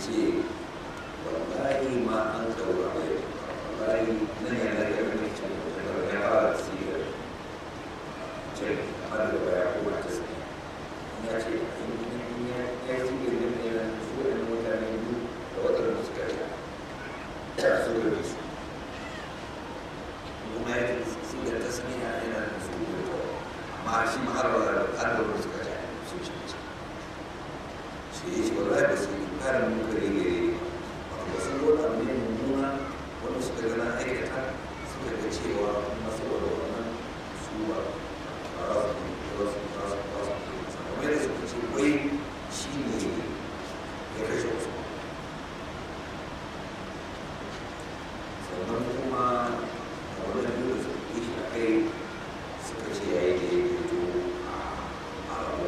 ce wallahi ma an kawo a yau wallahi nan yana da wani cin da ya fara sigar ce amma da baya ko ta sai ya ce in ya ya sigar da ne na su da mutane biyu da wadanda suka yi ta su da su kuma ya ce sigar ta sani ya yana da su da amma shi ma har da har da suka yi su ci ci shi ya ce wallahi ba su yi karin munkari gare ni ba sun zo da ne mummuna wanda suka gana aikata suka ga cewa kuma saboda wannan su ba ba za su ba su ba su ba su kamar da suka ce wai shi ne ya kashe wasu sannan kuma a wannan biyu da suka yi a kai suka ce ya yi daidaito a rabo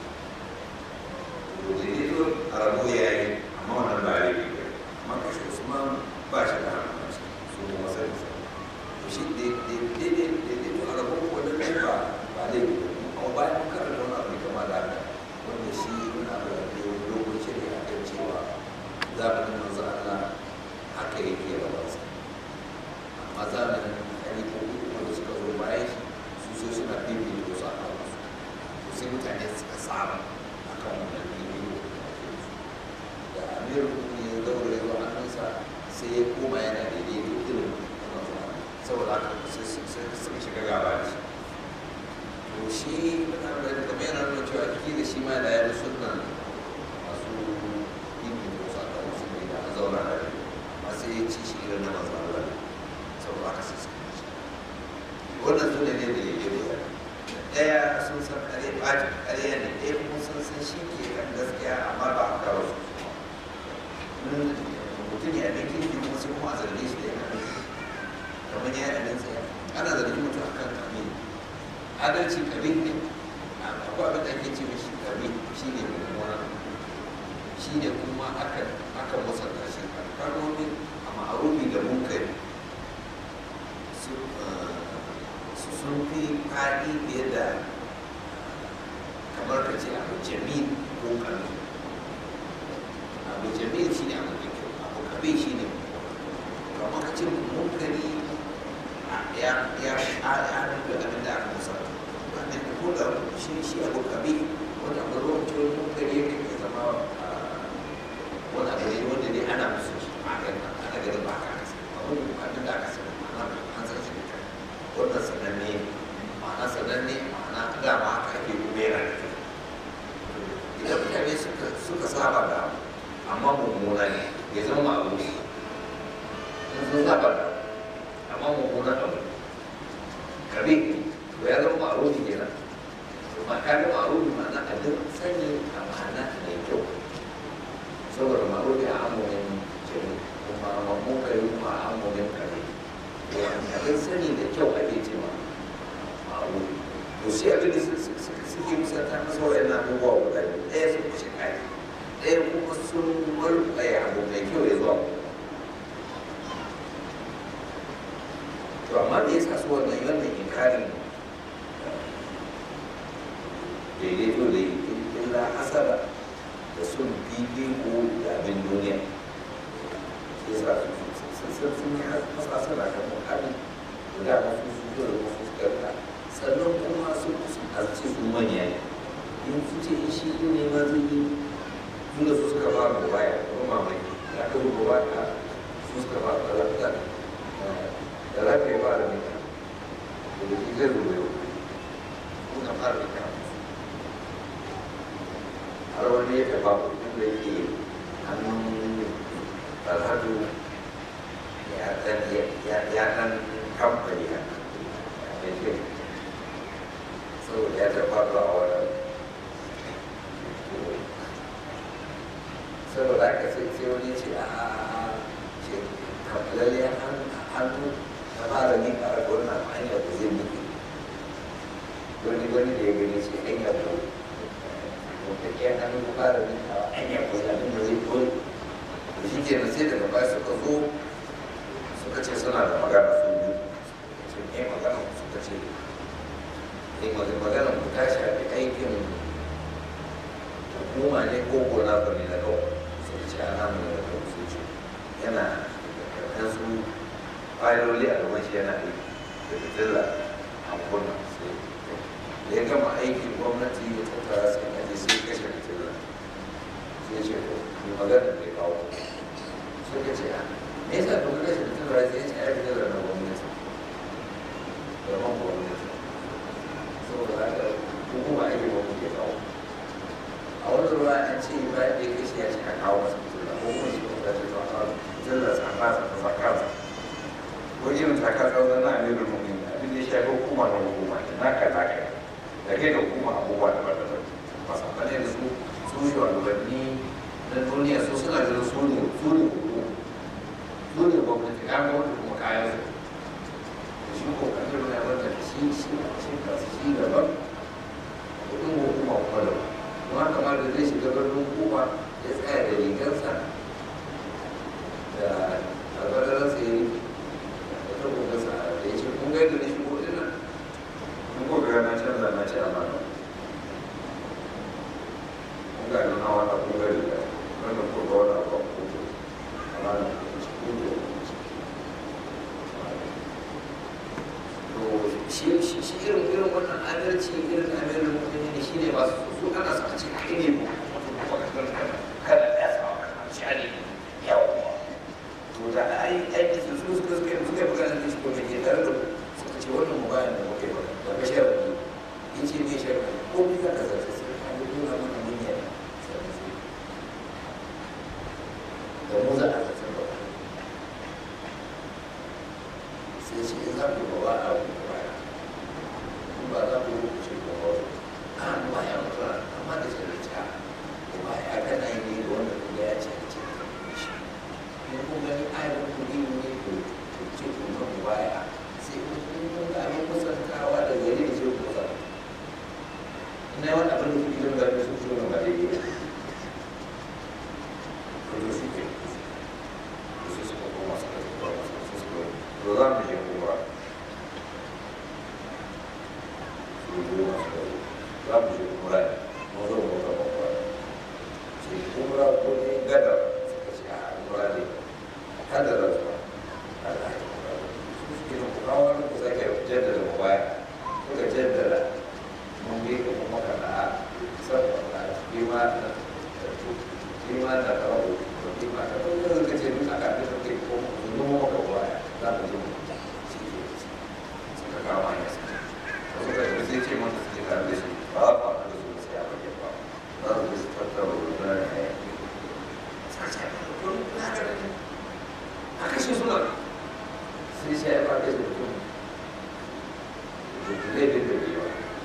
to daidaito a rabo ya yi amma wannan ba ya yi amma kashe usman ba shi da hannun su kuma sani sa to shi daidaito a rabo wannan ne ba ba zai yi amma bayan mun karanta wani abu kama da haka wanda shi yana da lokaci ne a kan cewa zamanin manzo Allah haka yake rawarsa amma zamanin halifofi wanda suka zo bayan shi su sai suna bibiyar wasu a kan wasu to sai mutane suka saba a kan wannan bibiyo da amir ne ya daure zuwa hannunsa sai ya koma yana daidai da irin wannan zuwa saboda haka sai suka shiga gaba da shi to shi kamar yana nuna cewa kila shi ma da ya bi sunan masu bibiyar wasu a kan wasu ne da an zauna da shi amma sai ya ci shi irin na masu Allah saboda haka sai suka ci wannan su ne ne da ya yi ɗaya sun san kare ɓaci kare ne ɗaya kuma sun san shi ke kan gaskiya amma ba a kawo su mutum ya ɗan kirki kuma sai kuma a zarge shi da ya kan kamar ya ɗan tsaya ana zargi mutum akan kame adalci kame ne akwai abin da ake ce mishi kame shi ne mummuna shi ne kuma akan akan musanta shi a kalmomi a ma'arufi da munkari sun fi faɗi fiye da kamar ka ce abu jamil ko kabi abu jamil shi ne abu kyau abu kabi shi ne kamar ka ce munkari ya ya ya rufe abin da aka musa wanda ko da shi shi abu kabi wanda abu ruwan ciwon munkari ya kai zama wani abu ne wanda dai ana musu shi a ganin ana ganin ba ka kasa abu abin da aka sani ma'ana an san shi da wannan sananne ma'ana sananne ma'ana dama haka ake kuma yana da kyau idan mutane suka saba da amma mummuna ne ya zama abu ne in sun saba da amma mummuna abu kabi to ya zama abu ne kenan ma ka ga ma'arufi ma'ana abin sani a ma'ana mai kyau saboda ma'arufi a amurin jini kuma mamman kare kuma a amurin kare abin sani da kyau ake ce ma ma'aru to sai abin da suke musanta masa wa'yan abubuwa guda biyu ɗaya sun kushe kai ɗaya kuma sun mulkaye abu mai kyau ya zuwa to amma da yasa su wannan wannan inkarin daidaito da illa hasara da sun fifiko da abin duniya yasa su sun yi masasara kan muhalli da dama su su zo da wasu karka sannan kuma su su azce su manya ne in su ce in shi ɗin ne ma zai yi tun da su suka ba da baya kuma mamaki ya kai ruwa ba ka su suka ba da lafiya da lafiya ba da nika da da shi zai ruwa yau kuma fara da kama har wani ya taɓa inda yake hannun alhaju ya ɗan kamfani a mai saboda ya taɓa zuwa a wani saboda haka sai sai wani ce a ce kamfalalle hannu ta fara ni a raga wannan hanya da zai mutu wani wani da ya gani ce hanya ko mutakkiyar hannu ta fara ni a hanya ko abin da zai koyi da shi ke sai daga baya suka zo suka ce suna da magana su biyu ce ne magana suka ce ne magana ku ta shafi aikin hukuma ne ko gona ba ne na kawai sai ce ana mu da kan su ce yana kan su fayiloli a gaban shi yana aiki da fitila a kunna sai da ya gama aikin gwamnati ya tattara sai aje sai kashe fitila sai ce ko ni magana da ya kawo sai ka ce a me yasa kuma kashe fitila sai ya ce ai fitila na gwamnati da man gwamnati saboda haka hukuma ake gwamnati ya kawo a wani ruwa an ce ba da ya kashe ya ce a kawo masa fitila ko kuma shi kuma ce ta kawo fitila sa fasa ta zakarsa ko irin takasar da na amirin mumin abin da ya shafi hukuma na hukuma ne naka naka da kai da hukuma abubuwa da ba da ba masu amfani da su su shugabanni na duniya su suna da su ne su ne hukuma su ne gwamnati ya gwamnati kuma kayan su da shi ko kan irin ya bata da shi shi shi ka shi daban kudin hukuma kuma da kuma kamar da zai shiga birnin hukuma ya tsaya da rigarsa da albararsa ya yi da takobinsa da ya ce kun gaida da shi ko ina kun ko ga na canza na ce amma na kun ga na hawa na kun gaida da wannan ko ga wani abu ko ko amma na kun ci ko ko to shi shi shi irin irin wannan adalci irin amirin mutum ne shi ne ba su su ana sa ce kai ne ko kada ya sa shi ne yawa to da ai ai su su suka suka suka magana da shi ko me ke tare da suka ce wannan mubayan da muke ba da ba sharadi yace ne sharadi ko bi ka da zai sai an yi nuna mana niyya da mu za a zata ba sai ce in za ku ba wa a ku ba in ba za ku ce ko ba a ba ya mutu amma da sharadi ta ko ba ya kana yi ne da wanda kuma ya ce ce shi in kun gani ayyukan kuɗi ne ko ce ku na ku baya sai kun kun ga abin kusantawa da gari da ce ku kusa ina yi wani abin da kuɗi don gari su so na ba daidai ba to da su ke da su suka koma suka ce ba masu su suka to za mu je kuma su zo masu za mu je kuma mu zo mu zama kuma sai kuma ko ne gada suka ce a kuma ne kada da zuwa kada a yi kuma su suke da kuma wani ku sake jaddada mu baya suka jaddada mun bi ka kuma kana a saboda bima na bima na kawo bima na kawo yanzu ka ce duk aka fi sauke ko mu zo maka baya za mu zo shi ke suka kawo hanya su suka tafi sai ce mun suke tare da shi ba za ku haɗu da su sai a bayyana ba za su su tattara rubuta da ya a kashe suna sai sai ya faɗi da mutum da zai bin da biyu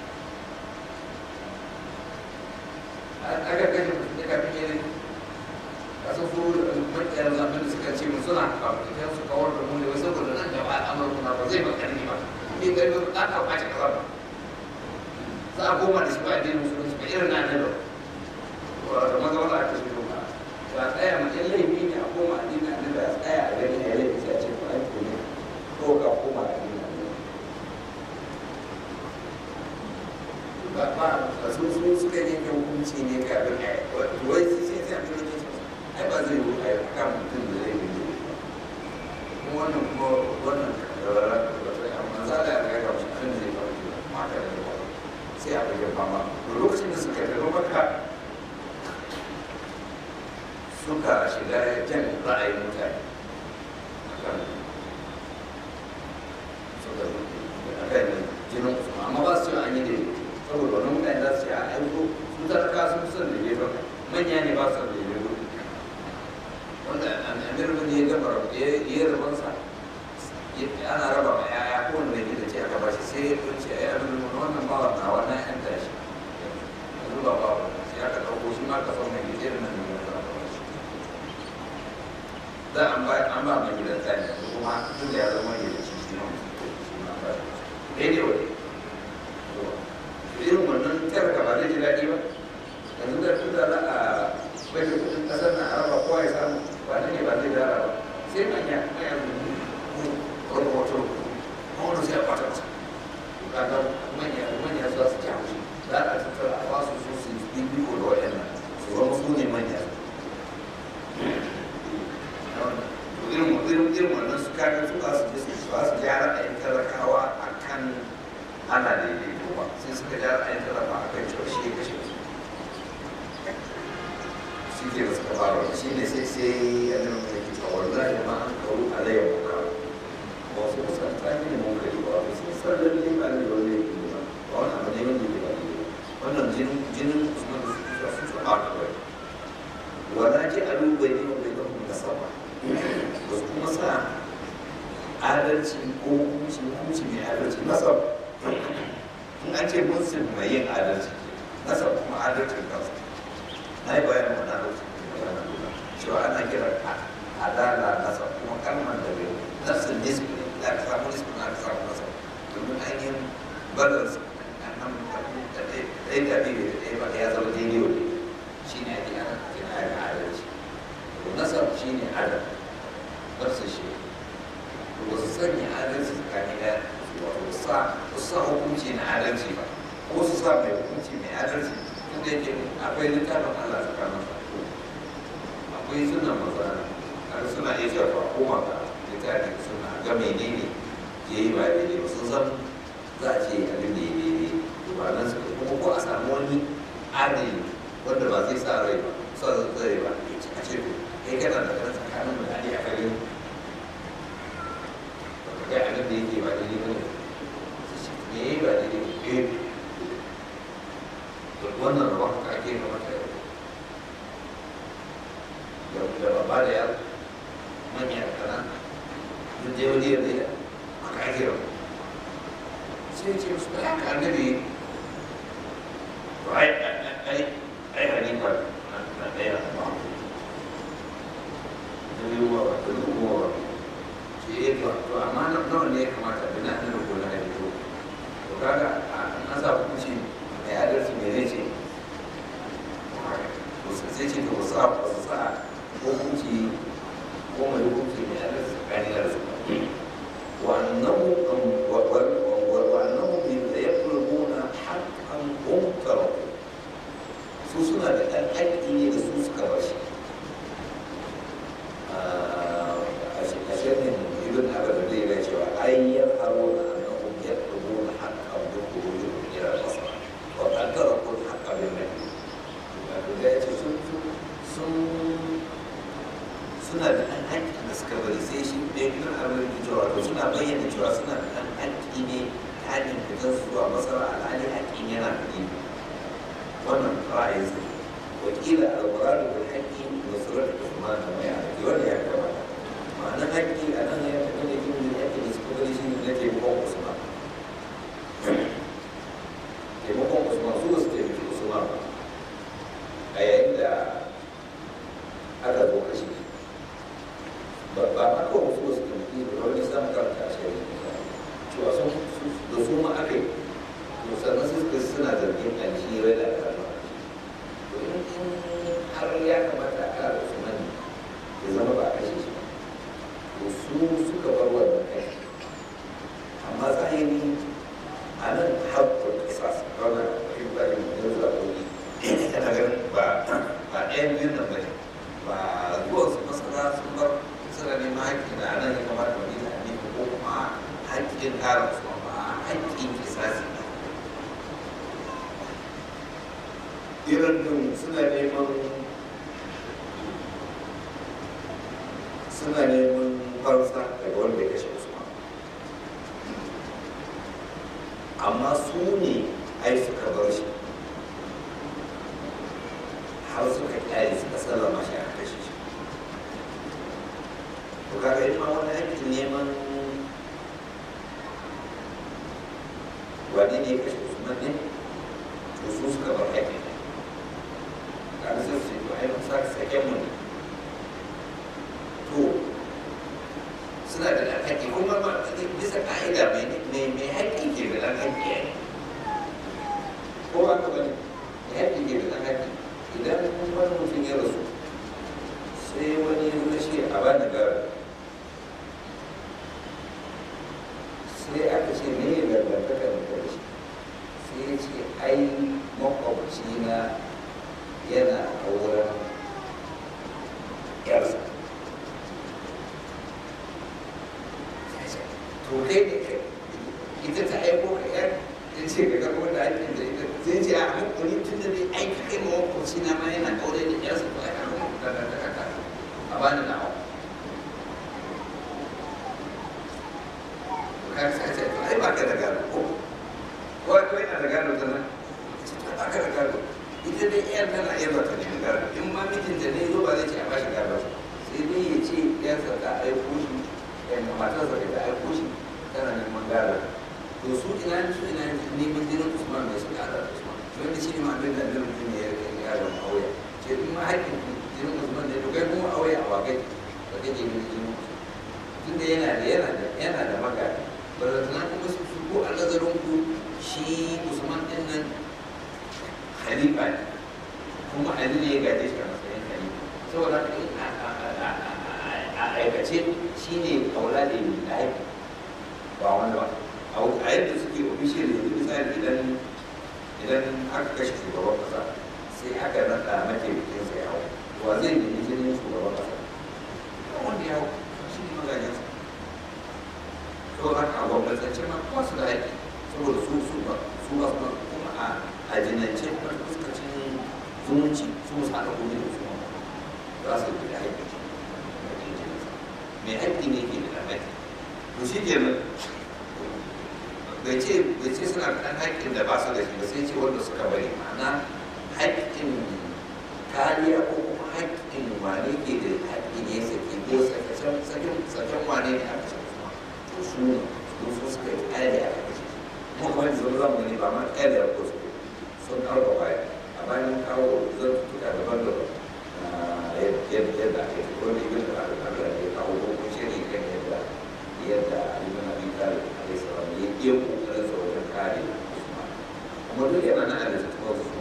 aka kashe mutum ya kafin yin kasu su makiyar zafin da suka ce mu suna kafin su kawar da mu ne wasu saboda nan gaba al'amuran na ba zai bakar ni ba ni gari ba za ka kwace kasar ba za a koma da shi ba addinin musulunci ba irin na ne ba da maza wanda aka shi doka ba a tsaya ma in laifi ne a koma addinin annabi a tsaya a gani a laifi sai a ce ko an ne ko ka koma addinin annabi ba ba a su su suka yanke hukunci ne kafin a yi wai sai sai sai abin da ke ai ba zai yi a yi kan mutum da zai yi kuma wannan kuma wannan amma za a yi ga shi abin da zai faru da mata da yawa sai a bayyana fama lokacin da suka tafi maka suka shiga jan ra'ayin mutane akan suka akan jinin usman amma ba su an yi da saboda wani mutane za su yi a aiko su talaka sun son da gefen manya ne ba su da gefen wanda amir bin ya gama ya yi rabansa ana raba ma yaya ko wanda ne da ce aka bashi sai ya kunce ai abin da wannan bawa na wannan yan tashi yanzu ba bawa sai aka dauko shi ma ka san mai gidan nan ne za an ba an ba mai gidan tsani kuma tun da ya zama gidan shi shi ma shi ma ba daidai wa irin wannan tarka ba zai ji daɗi ba yanzu da tun da za a bai da kudin ƙasar na araba kowa ya samu ba ne ba zai dara ba sai manya manya wani hoto wani sai a kwata masa kaga manya manya za su ci haushi za a tattara a ba su su su yi biyu da waɗannan su zama su ne manya ana daidaito ba sai suka ja a yi talaba a kan cewa shi ya kashe su shi ke da suka fara wani shi ne sai sai ya nuna mai ke cewa wallahi ma an kawo alayya muka wasu kusan ta yi ne mun gari ba wasu sun san lalle ba ne wani ne ba ba wani abu ne wanda ke ba ne wannan jinin jinin usman da suke sun su aka bai wala ji alu bai ne bai da kuma sama ba su kuma sa adalci ko hukunci hukunci mai adalci nasab in an ce muslim mai yin adalci nasab kuma adalcin kansa na yi bayan wani adalci cewa ana kira adala nasab kuma kalmar da bai nafsin nisbi da aka samu nisbi na aka samu nasab domin ainihin balance nan ɗaya da biyu da ɗaya ba ya zama daidai wa shi ne ake ana kira ya adalci nasab shi ne adal barsa shi ba su sanya adalci tsakani da wato sa su sa hukunci na adalci ba ko su sa mai hukunci mai adalci duk da yake akwai littafin Allah tsakanin su akwai suna maza har suna iya cewa ko maka littafin suna ga menene ya yi ba daidai ba sun san za a ce abin da ya daidai ba nan suka kuma ko a samu wani adali wanda ba zai sa rai ba sa zai ba a ce to kai kana da kan tsakanin mutane a kare ga abin da yake ba daidai ba ne me ya yi ba daidai ba eh to wannan rabon haka ake kamata ya da babba da yaro manya da kana duk da yau da yau haka ake rabon sai ce musu da haka annabi to ai ai ai hanifa na ɗaya ba da yiwuwa ba da yiwuwa ba eh to to amma na nawa ne ya kamata da na da ko na da to to kaga an sa hukunci mai adalci me ne ce to sai ce to sa ba su sa hukunci ko mai hukunci mai adalci tsakanin da su wa annahu wa wa wa wa annahu bi yaquluna haqqan umtara su suna da ɗan haƙƙi ne da su suka bashi a shirin ibn abin da ya cewa ai ya haro na annahum yatlubuna haqqan bi khurujihim ila al-basra wa qad taraku al-haqqa bil nabi wato da yace sun sun suna da ɗan haƙƙi da suka bari sai shi da ibn abin da cewa to suna bayyana cewa suna da ɗan haƙƙi ne ta hanyar fitar su zuwa masara alhali haƙƙin yana da wannan ra'ayin sa wakila al-muradu bil haqqi nusrat Uthman da mai haƙƙi wanda ya kamata ma'anar haƙƙi a nan ya fi da kin da yake da suka bari shi ne na taimakon Usman taimakon Usman su ba su taimaki Usman ba a yayin da aka zo kashi ba ba ma kawai su ba su taimaki ba wani samun karanta a shi cewa sun da su ma aka yi sannan suka suna zargin alhirai da karama to in har ya kamata a kara Usman ya zama ba a kashe shi to su suka bar wannan kai amma zahiri a nan haƙƙul ƙisas wanda ibrahim ya zuwa wuri yana ganin ba ba ɗayan biyun nan ba ne ba zuwa su masana sun bar suna neman haƙƙi da anan ya kamata wani da ne ko kuma haƙƙin kara su ba haƙƙin kisasi ne irin din suna neman suna neman farsa daga wanda ya kashe Usman amma su ne ai suka bar shi har suka kyale suka sallama shi aka kashe shi to kaga ita ma wani aikin neman wani ne ya kashe Usman ne to su suka bar aikin kaga sai su ce to ai mun sa saken mu ne to suna da ɗan haƙƙi kuma ba bisa ƙa'ida mai mai haƙƙi ke da ɗan haƙƙi ne ko ba ka bane mai haƙƙi ke da ɗan haƙƙi idan wani mutum ya rasu sai wani ya zo shi a bani gara sai aka ce me ya dangantaka da shi sai ya ce ai makwabci na yana auren yarsa to kai ne kai ita ta aiko ka yar ce ka ga wanda aikin da ita sai ce a hankali tun da dai aiki kai ma wakwaci na ma yana kaure da yarsa to ai an da da da da a bani na hau ka sai ce to ai ba ka da gado ko ko ko yana da gado tana ce to ba ka da gado ita dai yar tana iya ba ta nemi gado in ma mijinta ne zo ba zai ce a bashi gado sai dai ya ce yarsa ta aiko shi yan matarsa da ta aiko shi tana neman gado to su ina su ina neman jinin usman mai suka hada da usman wanda shi ne ma abin da annabi mutum ya yi yaron auya ce in ma haƙƙin jinin usman ne to kai kuma auya a wakai ba kake jinin jinin tunda yana da yana da yana da magana ba da tunan kuma su su ko a nazarin ku shi usman din nan khalifa ne kuma ali ne ya gaje shi a matsayin khalifa saboda haka in a aikace shi ne kaula da yi da haifi ba wanda ba a yadda suke official yanzu misali idan idan aka kashe shugaban kasa sai aka naɗa mataimakin sa yawo wa zai nemi jinin shugaban kasa ba wanda yawo shi ne magajen sa to haka a gwamnatance ma kuma su da haƙƙi saboda su su ba su ba su kuma a a jinance kuma fuskacin zumunci su musu haɗa kuɗi da su za su yi da haƙƙi mai haƙƙi ne ke da haƙƙi to shi kenan bai ce bai ce suna da ɗan haƙƙin da ba su da shi ba sai ce wanda suka bari ma'ana haƙƙin kariya ko kuma haƙƙin wane ke da haƙƙin ya sake ko saken saken saken wane ne aka ce kuma to su ne su su suka yi ƙayar aka kashe kuma kuma yanzu zan mu ne ba ma ƙayar da ko su sun karɓa baya a bayan kawo zartuka daban-daban yadda ake wanda ibn da aka ya kawo ko shiri kan yadda yadda ibn abi talib alaihi salam ya iya kokarin sa wajen kare Usman kuma duk yana nan a littattafan su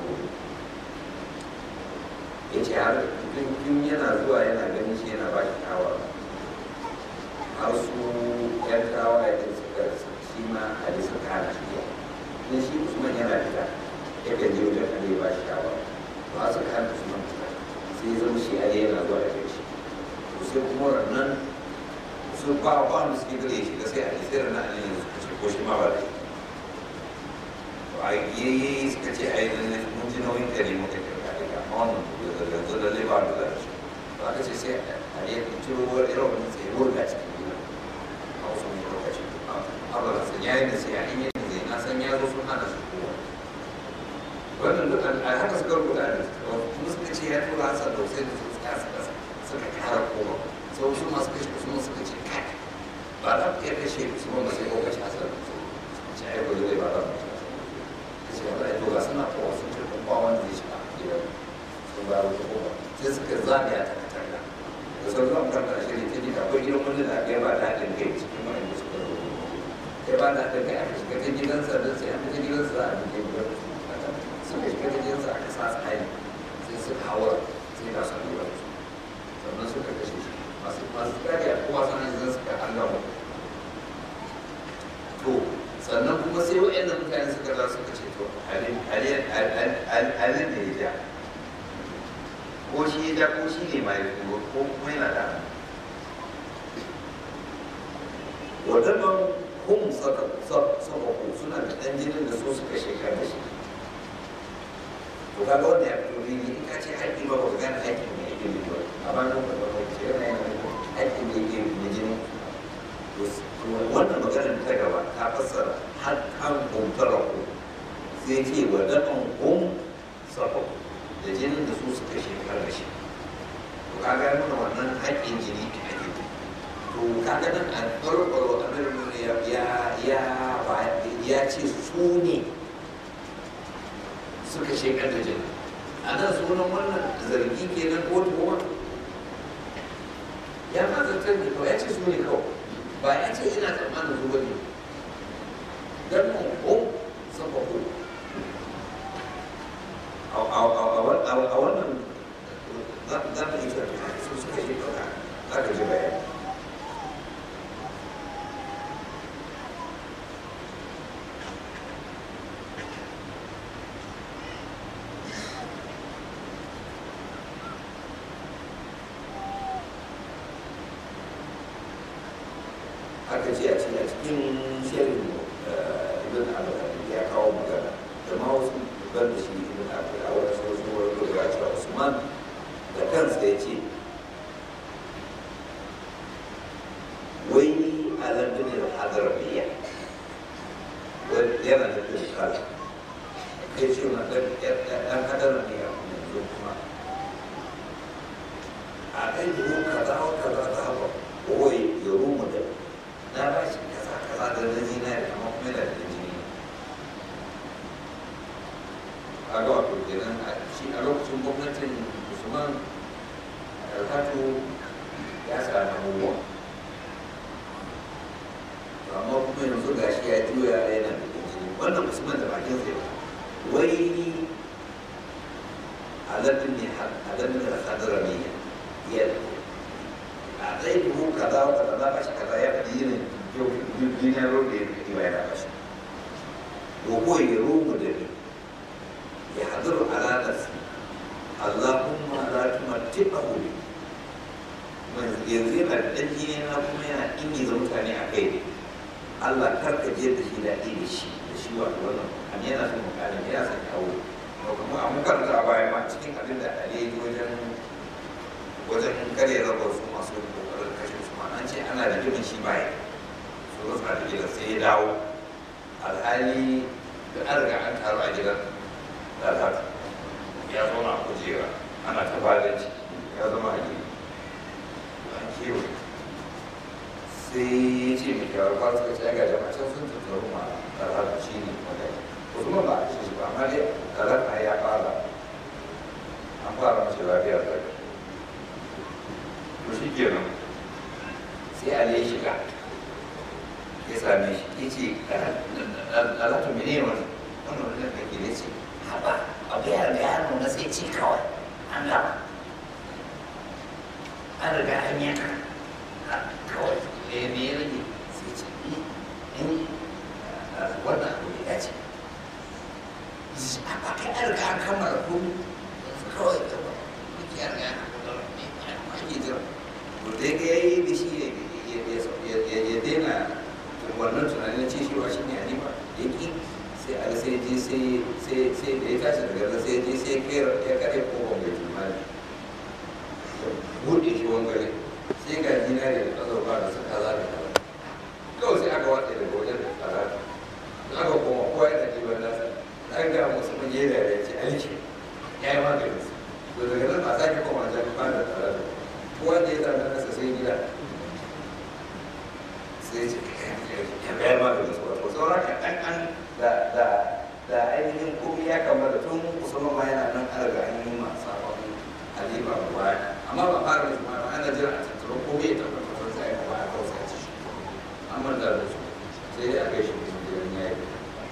ya ce har tun yana zuwa yana ganin shi yana ba shi shawara har su yan tawaye da suka shi ma ali suka hana shi ya ne shi Usman yana fita yakan je wajen ali ya ba shi shawara ba su hana Usman fita sai ya zama shi ali yana zuwa da shi to sai kuma nan su ba ba wanda suke gare shi ga sai a sai na ne suka ce ko shi ma ba da shi to a yi suka ce a yi da mun ji nauyin kare muka ke ka ga amma wannan da yanzu da zai ba da da shi to aka ce sai a yi ciro wani irin wani tsaye wurga cikin gida a wasu mai lokaci a ba san ya yi da sai a yi yin zai na san ya zo sun hana su kowa wannan duk a haka suka rubuta a kuma suka ce ya tura hasa da sai da su suka suka kara kowa sau su masu kashe usman suka ce kai ba za ku iya kashe usman ba sai ko kashe hasan ce ai gobe zai ba za mu kashe ka ce wanda ai to ga suna kowa sun ce kun ba wanda zai shiga gidan sun ba wata kowa sai suka zagaya ta katanga da sau zuwa kan karshe ne ta jika akwai gidan wani da ya ba da haɗin kai cikin wani da suka zo ya ba da haɗin kai aka shiga ta gidansa don sai an fita gidansa za a buge gidan suka shiga ta gidansa aka sa tsari sai suka hawar sai ga su lura sannan suka kashe shi masu masu kare a kowa sanar da suka allama to sannan kuma sai wa'annan mutane suka za suka ce to alin da ya ja ko shi ya ja ko shi ne mai turo ko kuma yana da wadannan hum sabaku suna da ɗan jinin da so suka shekar da shi to kaga wanda ya fito rini in ka ce haƙƙi ba ba ka gane haƙƙin mai yake bin ba amma nan ba ba ce yana yana haƙƙin da yake da jini wannan maganar da ta gaba ta fassara har kan kumtara ku sai ce wa daɗin kum safa da jinin da su suka shekar da shi to kaga nuna wannan haƙƙin jini ake to kaga nan a farko annabi ya ya ya ce su ne suka shekar da jini a nan sunan wannan zargi kenan ko tuhuma ya ma zartar da kawai ya ce su ne kawai ba ya ce ina tsammanin su bane dan mu ko saba ko a wannan za ka yi tafiya su suka shekar da za ka ji bayani aka ce a cikin shirin ibn al ban da shi ibn abu a wani sosu wani lura cewa usman da kansa ya ce wai alam bin al-hadarbiya wai yana da kala kai ce na ɗan ɗan hadarbiya yanzu kuma a kai dubu kaza wa kaza ta haɓa kowai ya rumu da na ba shi kaza kaza da na zinari amma kuma yana da jini a ga wato kenan a shi a lokacin gwamnatin usman alhatu ya sami abubuwa amma kuma yanzu ga shi ya juya yana da jini wannan usman da bakin sai wai aladun ne aladun da hadara ne ya a zai dubu kaza wa kaza za ba shi kaza ya faɗi yin dinaro da ya fi ya ba shi ko ya rumu da ni يحضر على نفسه اللهم لا تمتعه بي yanzu yana da ɗan jini na kuma yana ingiza mutane a kai ne Allah kar ka je da shi daɗi da shi da shi wato wannan an yana son mukamin yana son kawo to kuma an karanta a baya ma cikin abin da Ali ya yi wajen wajen kare rabar su masu kokarin kashe su ma an ce ana da jimin shi baya su rasa da gidan sai ya dawo alhali da an riga an taru a gidan lalata ya zauna a kujera ana ta bada ciki ya zama a gini an kewa sai ya ce mai kyawar ba suka ce ga jama'a can sun tattaru ma lalata shi ne magana wasu ma ba a ce ba amma dai lalata ya fara an fara mace lafiya da to shi kenan sai ali ya shiga ya same shi ya ce lalata mene wani wannan wani da ke ne ce haba a biyar da ya nuna sai ci kawai an gama an riga an yanka kawai da ya ne rage sai ce in wannan abu ya ce a kai an riga an kammala komi kawai da ba muke an riga an ake jira to dai ga yayi da shi ya daina wannan tunanin ce shi wa shi ne hanifa ya ƙi sai a sai je sai sai sai da ya tashi daga nan sai je sai kera ya kare kofar mai jimani buɗe shi wangare sai ga dinari da azurfa da suka za da kaza kawai sai aka watsa daga wajen da kaza da aka koma kowa yana ɗiban nasa an ga musu mun yi da ya ce alki ya yi maganin su to daga nan ba sake koma jan ba da kaza da kowa da ya zama nasa sai gida sai ce ya bayar maganin su wato sauran kaɗan an da da da ainihin komai ya kamata tun musamman ma yana nan an riga an yi masu sabon halifa ba baya amma ba fara da kuma ana jira a tattaro komai ya tabbatar da sai kuma ya kawo sai ci an manta da su sai dai a kai shi mutum gidan ya yi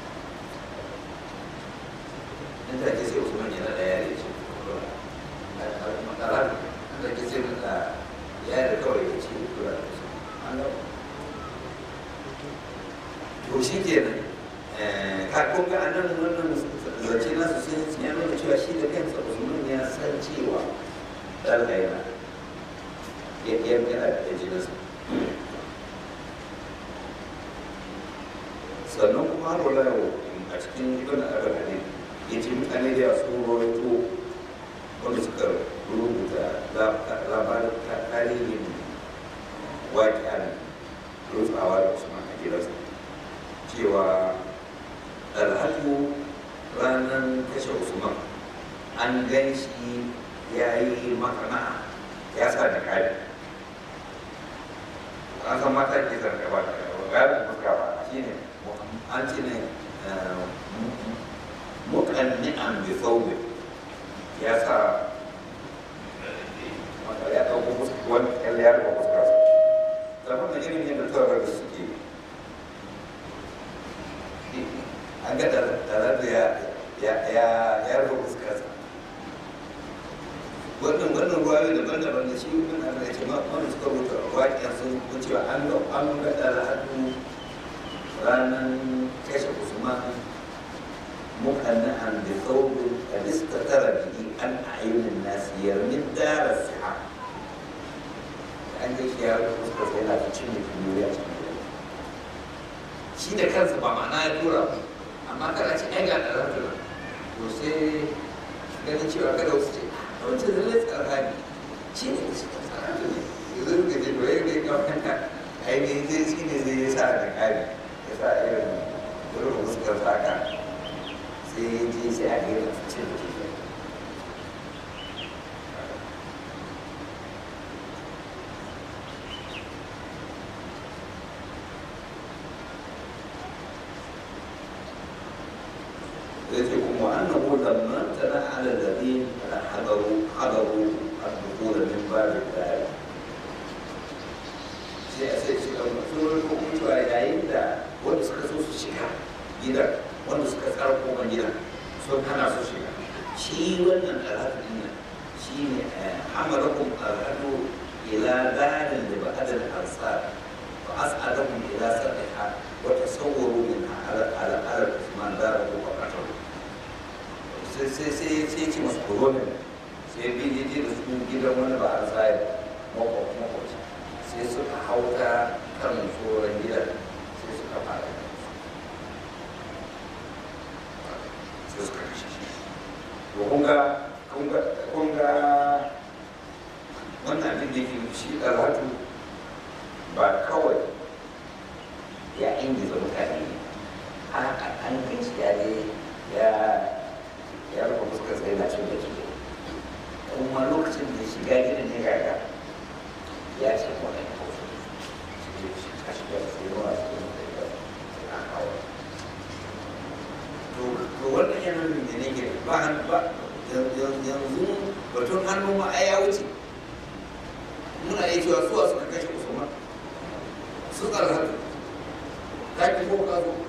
nan da ke sai usman yana da yare ce makara nan da ke sai mata yare kawai ya ce kula da su an gaba to shi kenan kakon ga anan wannan zance nasu sun ya nuna cewa shi da kansa usman ya san cewa ɗalga yana yana da jininsa sannan kuma har wala yau a cikin ibn abin hadin ya ce mutane da yawa sun rawaito wanda suka rubuta labarin tarihin waƙiyar rutsawa da usman a gidansa cewa alhaku ranar kashe usman an gan shi ya yi makana ya sa da kari an san mata ke zarga ba da gabin fuska ba shi ne an ce ne mukanni an bi sauwe ya sa ya ɗauko wani ƙyalli ya rufe fuskarsa zama da irin yadda tsoron da suke an ga tare da ya rufe fuskarsa wannan wannan ruwayoyi daban-daban da shi ibn Allah ya ce ma wanda suka rubuta waƙiyar sun ko cewa an ga an ga alhadu ranar kashe Usman muqanna'an bi thawbin qad istatara bihi an a'yunin nas yarmin dar as-siha an ga shi ya rufe fuskarsa yana ta cin mutum ya cikin shi da kansa ba ma'ana ya tura ba amma kana ce ai ga ɗarar to sai ganin cewa kada wasu ce a wancan zalai tsarhani shi ne da suka tsarhani ne yanzu suka ce to yadda ya kamata ainihin zai shi ne zai sa da kari ya sa irin wurin fuskar saka sai ya je sai a gaira cin da ke yace kuma annahu lamma tana ala alladhin hadaru hadaru ad-dukhul min bab al-dar sai a sai suka mutu ko mutuwa yayin da wanda suka so su shiga gidan wanda suka tsara kofar gidan sun hana su shiga shi wannan alhadu din nan shi ne hamarakum alhadu ila darin da ba'adar ansar fa as'adakum ila sadiha wa tasawwaru minha ala ala ala usman darahu wa qatalu sai sai sai sai ce masu korona sai bi ne da su gidan wani ba a tsaye makwakwaci sai suka hauta kan tsoron gidan sai suka fara sai suka kashe shi to kun ga kun ga wannan abin da yake shi ɗarhatu ba kawai ya ingiza mutane ne an kai shi ya ne ya ya rufe fuskar sai na cin da ke kuma lokacin da shiga gidan ya gaga ya ce ko ne ko su a shiga da sai yawa su yi da a kawo to wannan yana da ne ke ba ba yanzu batun hannu ma ai ya wuce muna iya cewa suwa suka kashe usman su tsara ka ki ko ka zo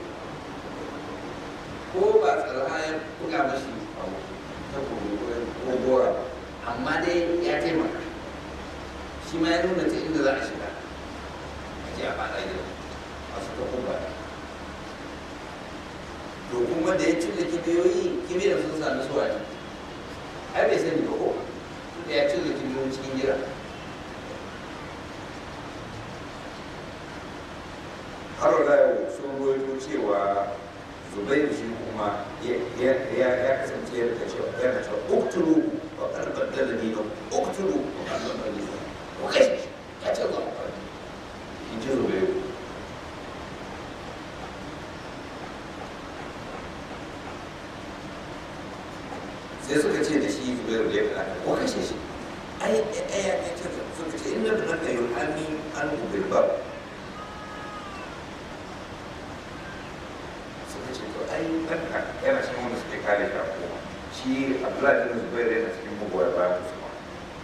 ko ba tsara ya buga mashi ta ko gora amma dai ya taimaka shi ma ya nuna ta inda za a shiga a ji a fada gida masu ta kuma to kuma da ya cilla kibiyoyi kibiyar sun sami suwa ne ai bai sani ba ko da ya cilla kibiyoyi cikin gida har da sun ruwaito cewa zubairu shi kuma ya kasance yana cewa yana cewa uktulu wa karbar dalili na uktulu wa karbar dalili na ko kai ya ce ba in ji zubairu sai suka ce da shi zubairu da ya faɗa ko kashe shi ai ai ya ce suka ce inda da naka yi hami an bilbab ai ɗanka yana cikin wanda suke kare shi a kowa shi abdullahi bin zubairu yana cikin magoya bayan musulman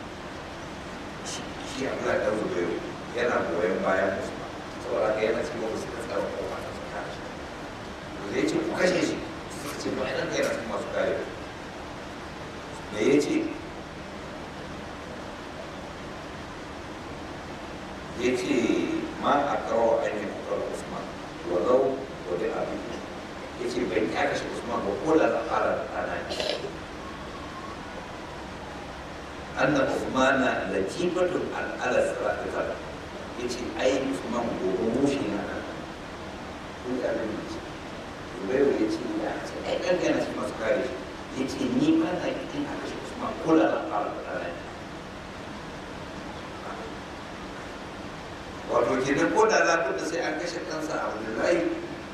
shi abdullahi bin zubairu yana goyon bayan musulman saboda haka yana cikin wanda suka tsara kowa da su kare shi to zai ce ku kashe shi suka ce ba ɗanka yana cikin masu kare me ya ce ya ce ma a kawo an yi kukar usman walau wani abin ya ce bai ya kashe usman ba ko da na fara ana ne anna usmana latifatun al'ala sarafitar ya ce ai usman gobe mushi na nan kun ga abin da ce zubairu ya ce ya ce ai ɗan gana shi masu kare shi ya ce ni ba na ikin a kashe usman ko da na fara ana ne wato kenan ko da za da sai an kashe kansa a wani layi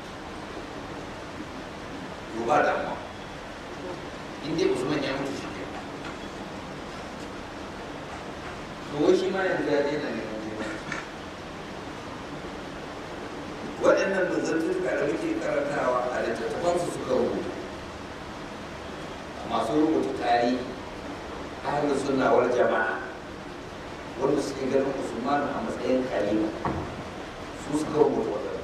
to ba damuwa in dai usman ya mutu shi ke to wai shi ma yanzu ya daina neman jima waɗannan manzantuka da muke karantawa a littattafansu suka rubuta masu rubuta tarihi ahalin sunnawar jama'a wanda suke ganin usman a matsayin kalima su suka rubuta waɗannan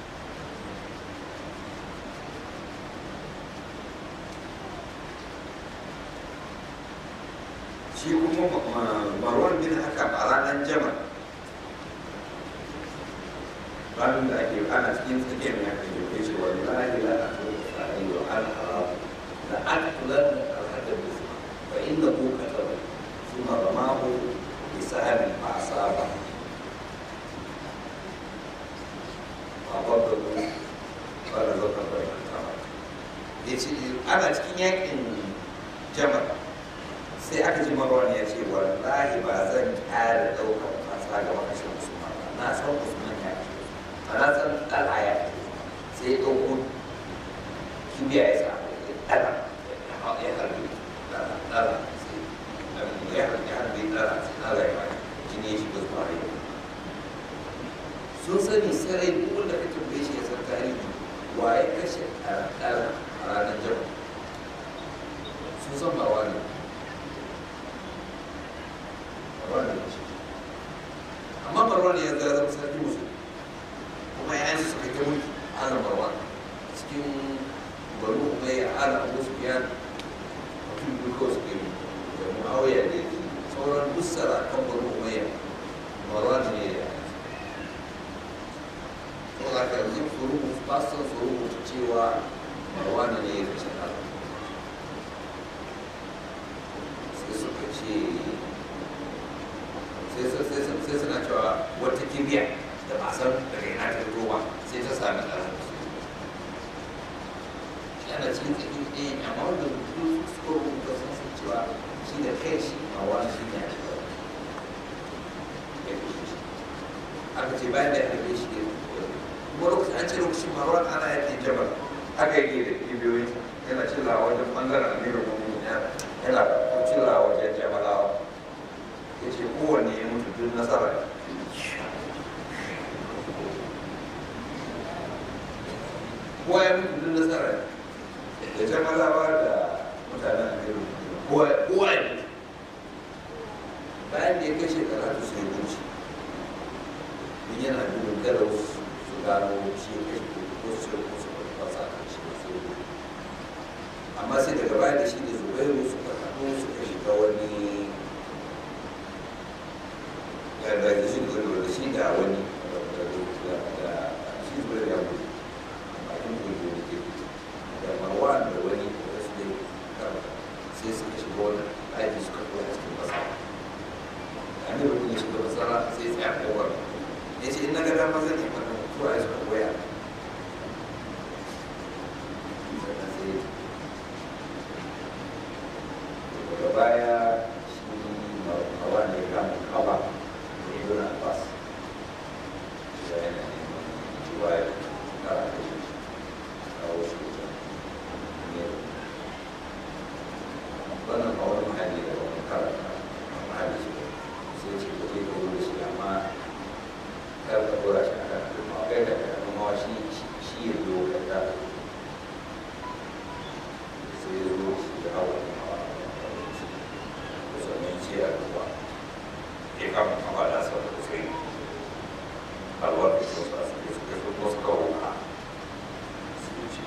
shi kuma marwan bin haka a ranar jama ranar da ake ana cikin tsakiyar ya kan yau ce wani lahi la a to tsari wa an haram da an kula da alhadar da su fa inda ko ka taba su ma ba ma ko isahabi ba a saba ba babba ko ba da zauka ba ya kama ya ce ana cikin yakin jamal sai aka ji marwan ya ce wallahi ba zan ƙara ɗaukar fasa ga makashin usman ba na san usman ya ce ba na san ɗala ya ce sai ya ɗauko kibiya ya sa ɗala ya harbi ɗala ɗala sai ya harbi ya harbi ɗala sai ɗala ya bani jini ya shiga zuwa rai sun sani sarai duk wanda ka tambaye shi ya san tarihi waye kashe ɗala ɗala a ranar jamal sun san marwan ne marwan ne amma marwan ya zara zama sarki musu kuma ya yansu suka kai mulki ana marwan cikin banu umayya ala abu sufyan mutum biyu kawai suka yi da muawiya da yake sauran duk kan banu umayya marwan ne ya to za ka yanzu su rubuta fasan su rubuta cewa marwan ne ya kashe ɗan sai suka ce sai suna cewa wata kibiya da ba san daga ina ta fito ba sai ta sami ɗaran yana cikin tsakin ɗaya amma wanda duk suka rubuta sun san cewa shi da kai shi a wani shi ne a cikin ya kashe shi aka ce bayan da ya kashe shi ne kuma lokacin an ce lokacin marwan ana yakin jabal aka yi da kibiyoyin yana cillawa wajen ɓangaren amirin mummuni yana cillawa wajen jabalawa ya ce kowanne ya mutu duk nasara ne kowa ya mutu duk nasara ne da jamalawa da mutanen amiru kowa ya mutu bayan da ya kai shekara ta sai wuce in yana gudun kada su gano shi ya kai ko su ko su fasa kan shi sai amma sai daga baya da shi da zubairu suka haɗu suka shiga wani da shi da shi da wani da shi zuwa ya mutu a cikin gudu da ke da marwan da wani da su ne sai suka shiga wani aiki suka koya cikin kasa an yi rukuni shiga masara sai tsaya kowar ya ce in na gada ma zan yi wannan zuwa ya suka koya sannan sai daga baya shi marwan ya kama kaba ibn Abbas saya riwayat cara tahu ini bana kawai mahali da wani karanta mahali shi sai ce ko zai kawo shi amma kar ka dora shi a kan kuma kai da kai kuma shi shi ya zo ka ta sai ya zo shi da hawa kusan ce a ruwa ya kama kama da sau da sai alwar da su sa su su kai su su kawo ka su ce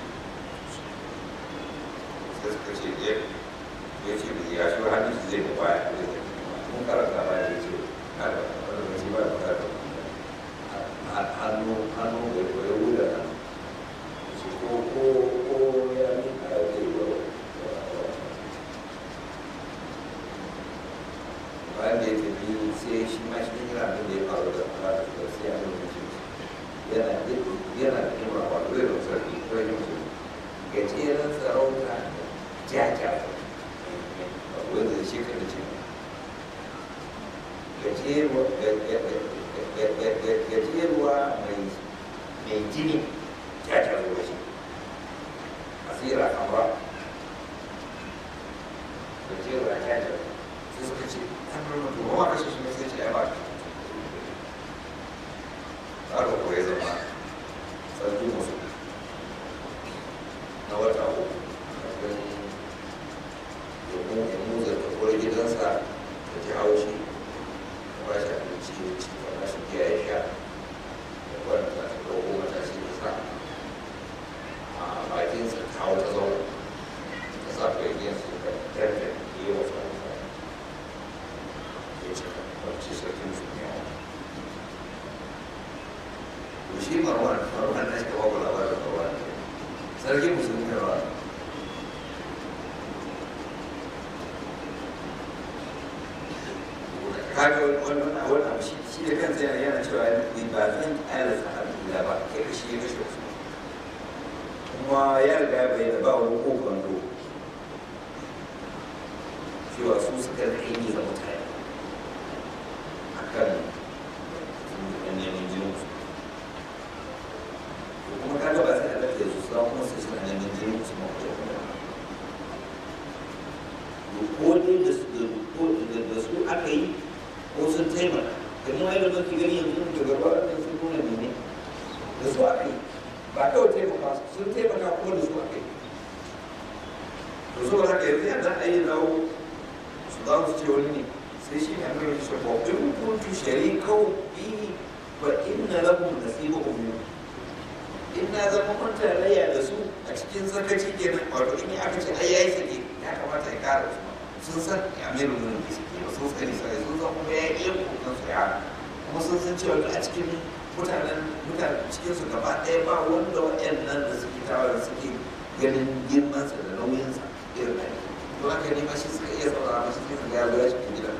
sai suka ce ya ya ce da ya shi hannun su zai da baya da zai mun karanta ba ya ce kada wanda ba shi ba da fara da hannu hannu da ya wuda hannu ce ko ko ko ya ni a zai yi wa bayan da ya tafi sai shi ma shi yana abin da ya faru da fara da sai a lokacin yana yana da kima wato zai da sarki ko yin su gajeren sarauta jaja wanda shi ka da ce gajeruwa mai jini jaja zuwa shi asira kamar gajeruwa jaja sai suka ce an rama to ba kashe shi ne sai ce ya ba shi haka ko ya zama sarki musu na wata uku kafin domin ya muza ta kore gidansa da ji haushi da ba shi abinci ya ci da ba shi giya ya sha da kwanta ta ɗauko matashi da sa a bakinsa ta hau ta zauna ta sa kwaigiyarsa da tarfe yi wa sa ya ce kwanci sarkin su ne to shi marwan marwan na shi ka babu labarin marwan sarkin musulmi ne ba kaga wannan wannan abu shi shi da kansa yana yana cewa ni ba zan ƙara sahabi da ba kai ka shi ya kashe wasu kuma kuma ya riga ya bayyana ba wani kokon do cewa su suka rike ni ga mutane a kan neman jinin su kuma kaga ba sai a lafiya su sa kuma sai suna neman jinin su ma kuma ko dai da su da su aka yi ko sun taimaka kuma ai da mafi gani yanzu da gaba da sun nuna ne da su aka yi ba kawai taimaka sun taimaka ko da su aka yi to saboda haka yanzu yadda a yi dawo su za su ce wani ne sai shi ne mai shi ko in kuntu sharikau bi fa inna lahum nasibahum min in na zama mun tarayya da su a cikin sakaci kenan wato in aka ce ai yayi sake ya kamata ya kara su sun san amirul mu'minin da suke ba sun sani sai sun san kuma ya yi kokan su ya kuma sun san cewa a cikin mutanen mutanen cikin su gaba ɗaya ba wanda waɗannan da suke tawa da suke ganin girmansa da nauyinsa irin da to haka ne ma shi suka iya saurara mashi sai su ga ya zo cikin gidan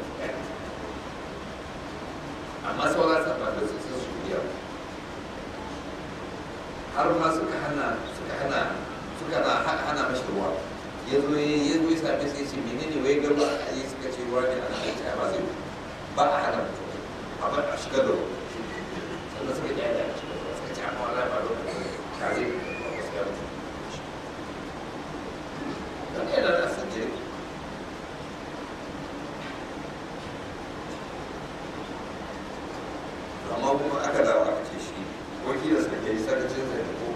amma sauran sa ba da su sun su biya har ma suka hana suka hana suka na hana mashi ruwa ya zo ya zo ya same sai ce menene wai gaba a yi suka ce ruwa ne ana aiki ba zai ba a hana mutum a bar a shiga da ruwa sannan suka ji da shiga da ruwa suka ce amma wala ba ruwa ka zai ba su ga mutum dan yana da san jiri amma kuma aka dawo aka ce shi wakilin sa ke sakacin sa da ko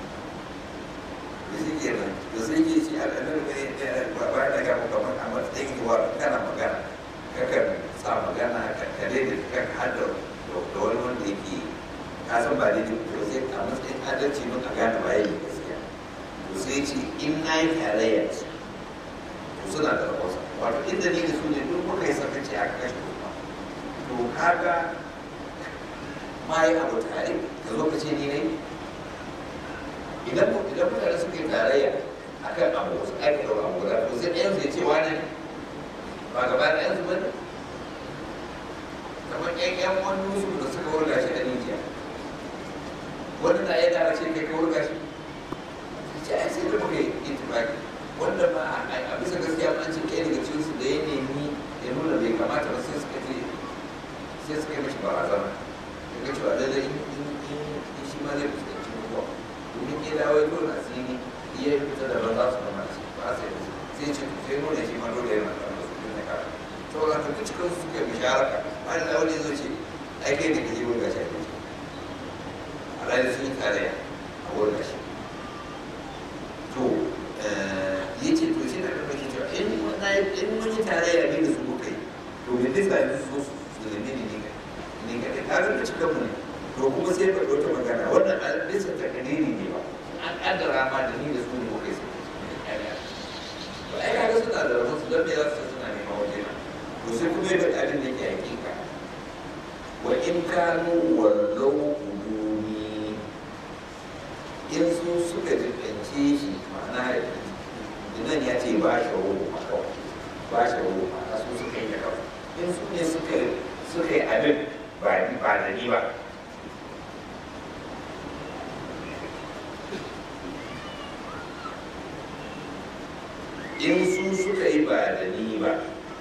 da shi ke nan da sai ke shi al'adar ne ba da ga muka kamar a matsayin yiwa kana magana kakan sa magana ka kare da kan hada da wani wanda yake ka san ba daidai ko sai a matsayin adalci mun a gane ba yayi gaskiya to sai ce in na yi tarayya ce to suna da rahosa wato inda ni da su ne duk muka yi sakaci a kashe kuma to kaga ma yi abu tare da lokaci ne ne idan idan mutane suka yi tarayya a kan abu su aka ɗau abu guda to sai ɗayan zai ce wani ne ba gaba ɗayan su bane kamar ƴan ƴan wani musu da suka wurga shi da rijiya wani na ya gara ce kai ka wurga shi ce ai sai da muka yi itifaki wanda ma a bisa gaskiya an ce ɗaya daga cikinsu da ya nemi ya nuna bai kamata ba sai suka ce sai suka yi mashi barazana ga cewa lallai in shi ma zai fuskanci mutuwa domin ya dawo ya dole asiri iya yi fita da ban za su zama shi ba sai da sai ce sai nuna shi ma dole yana kan wasu ne kara saboda ka duk cikin su suka bisharaka ba da wani zai ce ai kai ne kaje wurin gashi a kai alhali sun yi tarayya a wurin gashi to ya ce to shi na da mashi cewa in mun yi tarayya ne da su muka yi to me zai sa yanzu su su zame ne ne ne kaɗai ta zama cikin mu ne to kuma sai ba wata magana wannan a bisa ta kadiri ne ba an kaddara ma da ni da su ne muka yi sai to ai kaga suna da rahoto su don me za su suna neman waje na to sai kuma yadda ɗalin da ke hakika wa in kanu wallau uduni in su suka jibance shi ma'ana nan ya ce ba shi ruhu ma kawai ba shi ruhu ma su suka yi da kawai in su ne suka suka yi abin ba ba da ni ba in su suka yi ba da ni ba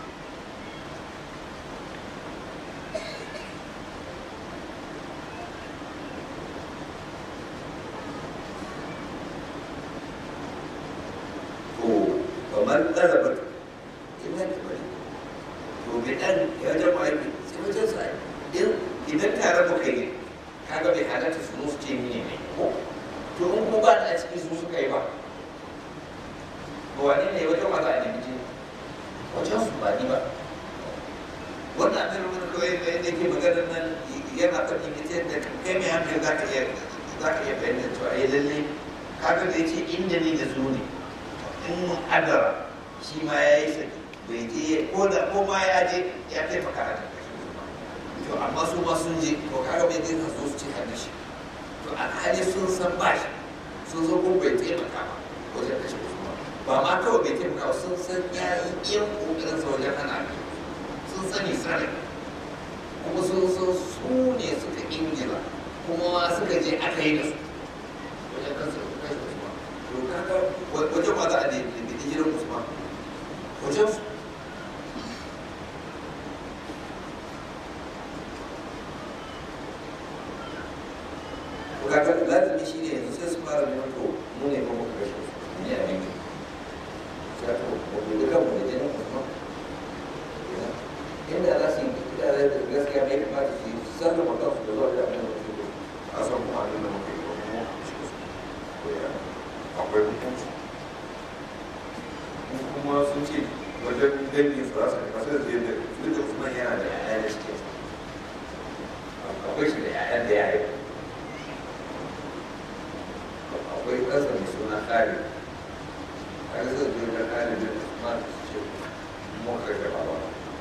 to kamar ɗarabar ina da bari to bai ɗan ya jama aiki sai wajen sa idan tare muka yi kaga bai halatta su zo su ce ni ne ko to in ko ba da a ciki su suka yi ba ba wani ne wajen wata a nemi jini wajen su ba ni ba wannan abin da kawai da yadda ke maganar nan yana faɗi ita da kai mai hankali za ka iya za ka iya fahimtar cewa ya lalle kaga da ya ce inda ni da su ne in mun adara shi ma ya yi saki bai je ko da ko ma ya je ya taimaka a taimaka to amma su ma sun je to kaga bai zai zo su ce hannun shi to alhali sun san ba shi sun zo ko bai taimaka ba wajen kashe usman ba ma kawai bai taimaka ba sun san ya yi iya kokarin sa wajen hana ne sun sani sanin kuma sun san su ne suka ingila kuma ma suka je aka yi da su wajen kansu da kashe usman to wajen ma za a nemi hijirar usman wajen su kaga lazimi shi ne yanzu sai su fara neman to mu ne kuma kashe su ne a yankin sai to ba ku duka mu da jinin usman inda za su yi da gaskiya ne kamata su yi sallama kansu da zuwa da abin da su yi a san kuma abin da muka yi wa mu akwai hukunci kuma sun ce wajen dangin su za su nema sai zai da duk da usman yana da yaya da suke akwai shi da yayan da ya haifu akwai ƙasa mai suna kare a yi zai zai da kare da usman su ce mu kashe baba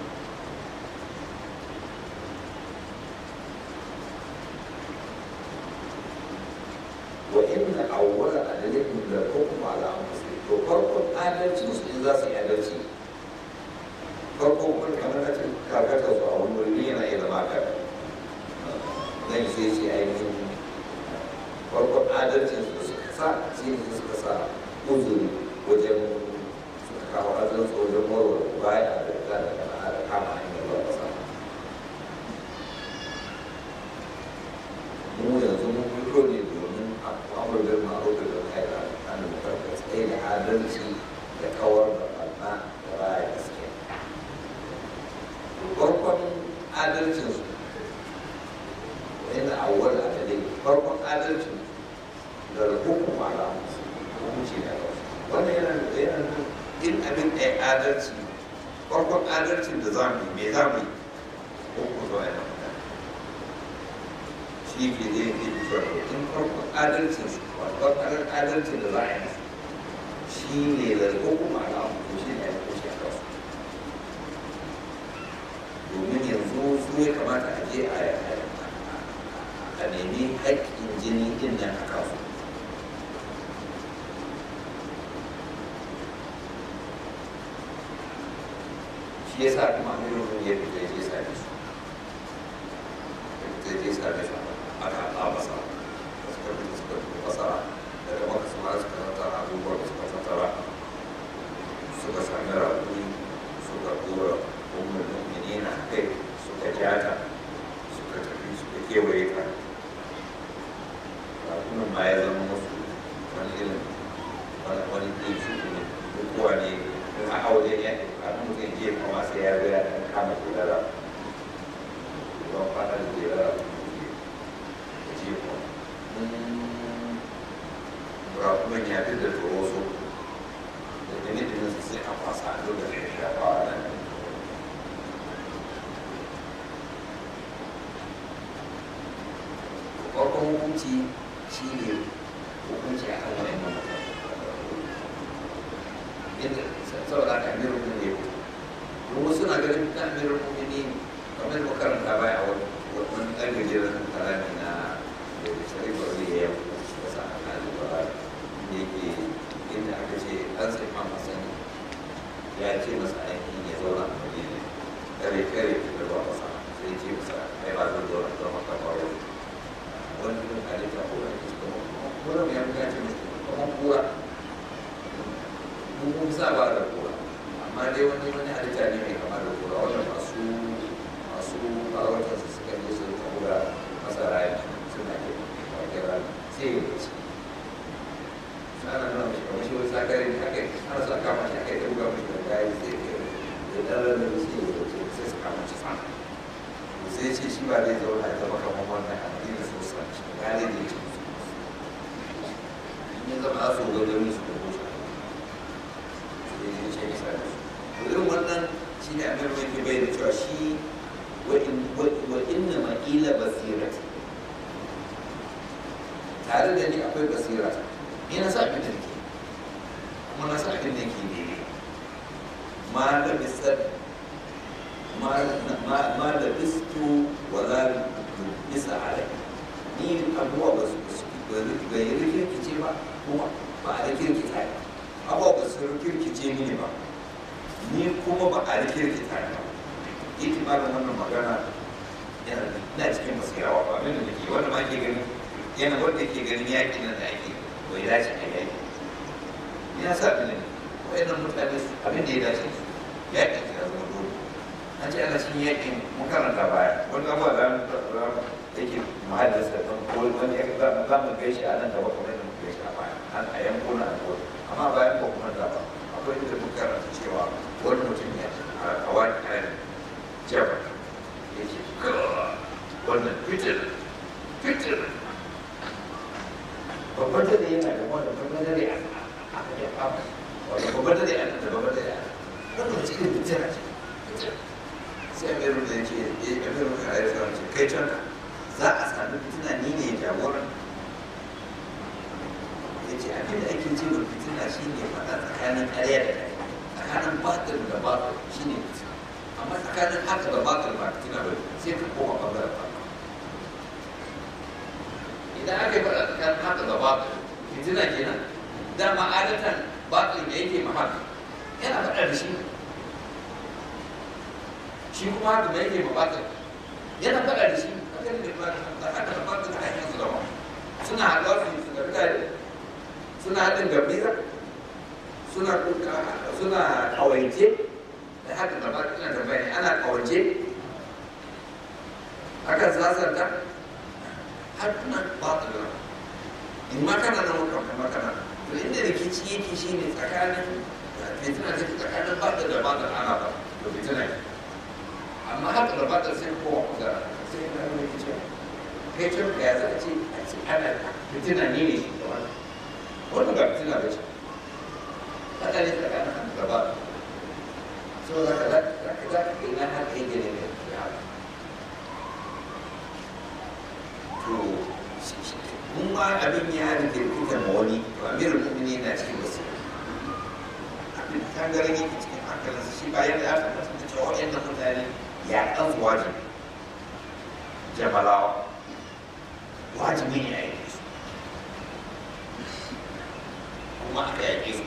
وإن أول أدلتهم للحكم على أنفسهم وفرق adalci su in za su yi adalci farko kun kamar na ce kakata su a wani wuri yana iya zama kaka zan sai ce ainihin farkon adalcin su suka sa shi ne suka sa uzuri wajen suka kawo adalci wajen warware baya da ta da kana da kama hanyar zuwa kasa mu yanzu mun fito ne domin amurgar ma'aikata da kai da hannun mutarka tsaye da adalci da kawar da ɓarna da raya gaskiya farkon adalcin su yana awwal adalai farkon adalcin da hukum ala hukunci da kawai wannan yana da yana da in abin ɗaya adalci farkon adalcin da za mu yi me za mu yi hukum zuwa yana shi ke zai ke fito in farkon adalcin su farkon adalcin da za a yi shi ne da hukuma na hukunci shi ne a hukunci a kasu domin yanzu su ya kamata a je a nemi haƙƙin jini din nan a kasu shi ya sa kuma amirin ya fita ya je same su ya je same su aka haɗa masa suka fi suka fi masara daga maka su mara suka tattara abubuwan da suka tattara suka sami raƙuri suka tura umar mu'minina kai suka jata suka tafi suka kewaye ka raƙunan ma ya zama musu wani irin wani irin su ne bukuwa ne in a aure ya ne a nan mutum je kuma sai ya zo ya ɗan kama kulara don fata da kulara rakunan ya fi da toroso da dini-dinin su sai a fasa a lokacin da shafa a nan farkon hukunci shi ne hukunci a kan wani nan inda saboda aka amirin mun ne kuma suna ganin ta amirin mun ne kamar makaranta baya wani wani ɗan gajeren kalami na da shari'a wani ya yi wasa a kalin ba da yake inda aka ce an sai ma masani ya ce masa ainihin ya zauna a wani ne kare kare da ba masa sai ce masa ai ba zan zauna zama ka ba wani wani ɗin halitta ko wani kusa kuma kuma ya fi ce masa kuma kura mun kun sa ba da kura amma dai wani wani halitta ne mai kama da kura wanda masu masu farautar su suka je su kura masara ya suna ke wakil rana sai ya wuce ana nuna mashi kamar shi wani sakari ne haka ana sa kama shi haka ya buga mashi da kayan sai ya da ɗan ranar sai ya wuce sai su kama shi sana sai ce shi ba zai zauna ya zama kamar wannan addini su sa shi gane da ya ce musu in ya zama su gaggamin su da kusa sai ya ce nisa da su irin wannan shi ne abin da yake bayyana cewa shi wa inna ma'ila basirati tare da ni akwai basira ni na sa abin da nake kuma na sa abin da nake daidai ma da bisar ma da bistu wala bisa alai ni abubuwa ba su ba yi rikirkice ba kuma ba a rikirkita ne abubuwa ba su rikirkice mini ba ni kuma ba a rikirkita ne ba itimarin wannan magana yana na cikin basirawa ba abin da nake wanda ma ke gani yana wanda ke ganin yaƙi nan da ake bai dace a yaƙi ya sa abin ne wayannan mutane abin da ya dace su yaƙin ya zama dole an ce ana cikin yaƙin mun karanta baya wani abuwa da yake mahallin sa don wani ya za mu gaishe a nan gaba kamar yadda muka gaishe a baya an a yankuna a kowa amma bayan ba kuma da ba akwai inda muka karanta cewa wani mutum ya a wani kayan jaba ya ce wannan fitir fitir babban dare yana da wani babban dare a ya fama wani babban dare a da babban dare a wannan cikin fitir a ce sai a meru da yake ya meru ka a yi ce kai can za a sami fitina ni ne jagoran ya ce abin da ake ce wa fitina shi ne faɗa tsakanin ƙarya da ƙarya tsakanin batil da batil shi ne fitina amma tsakanin haka da batil ba fitina ba sai ka koma ɓangaren batil idan aka yi faɗa tsakanin haka da batil fitina kenan dama adatan batil da yake mahaka yana faɗa da shi shi kuma haka da yake mabatil yana faɗa da shi da haka da batil da hanyar su zama suna haɗuwa su su gabi tare suna haɗin gabira suna suna kawance da haka da batil na tambaya ana kawance akan sasanta har kuna batil na in ma kana nan muka kuma kana to inda rikici yake shi ne tsakanin fitina take tsakanin batil da batil ana ba to fitina ne amma haka da batil sai kowa kusa sai na rikici kai ce ka ya zaka ce a ce ana fitina ne ne da wani wannan ba fitina ba ce haka ne tsakanin haka da batil so za ka za ka za ka ina haka yake ne ya haka to mun ma abin ya rike fitar ma wani to amirin mu'mini na cikin wasu abin tangaren yake cikin hankalinsa shi bayan da aka mutunta cewa waɗannan mutane ya ɗan wajibi jamalawa wajibi ne a yi su kuma aka yaƙe su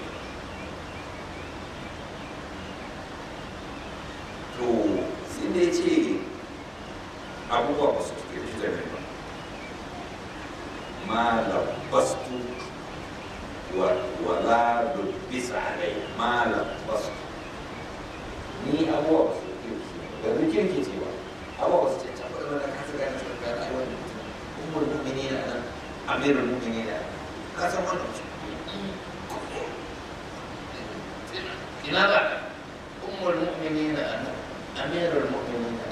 to sai da ya ce abubuwa ba su tuke da shi da ba ma labbastu wala lubbisa alai ma labbastu ni abubuwa ba su tuke da shi da kirki ce ba abubuwa ba su ce can ba da kasa gane su ga rayuwar mutum umar mu'mini na nan amirul mu'mini na ka san wannan su ina za ka umar mu'mini na nan amirul mu'mini na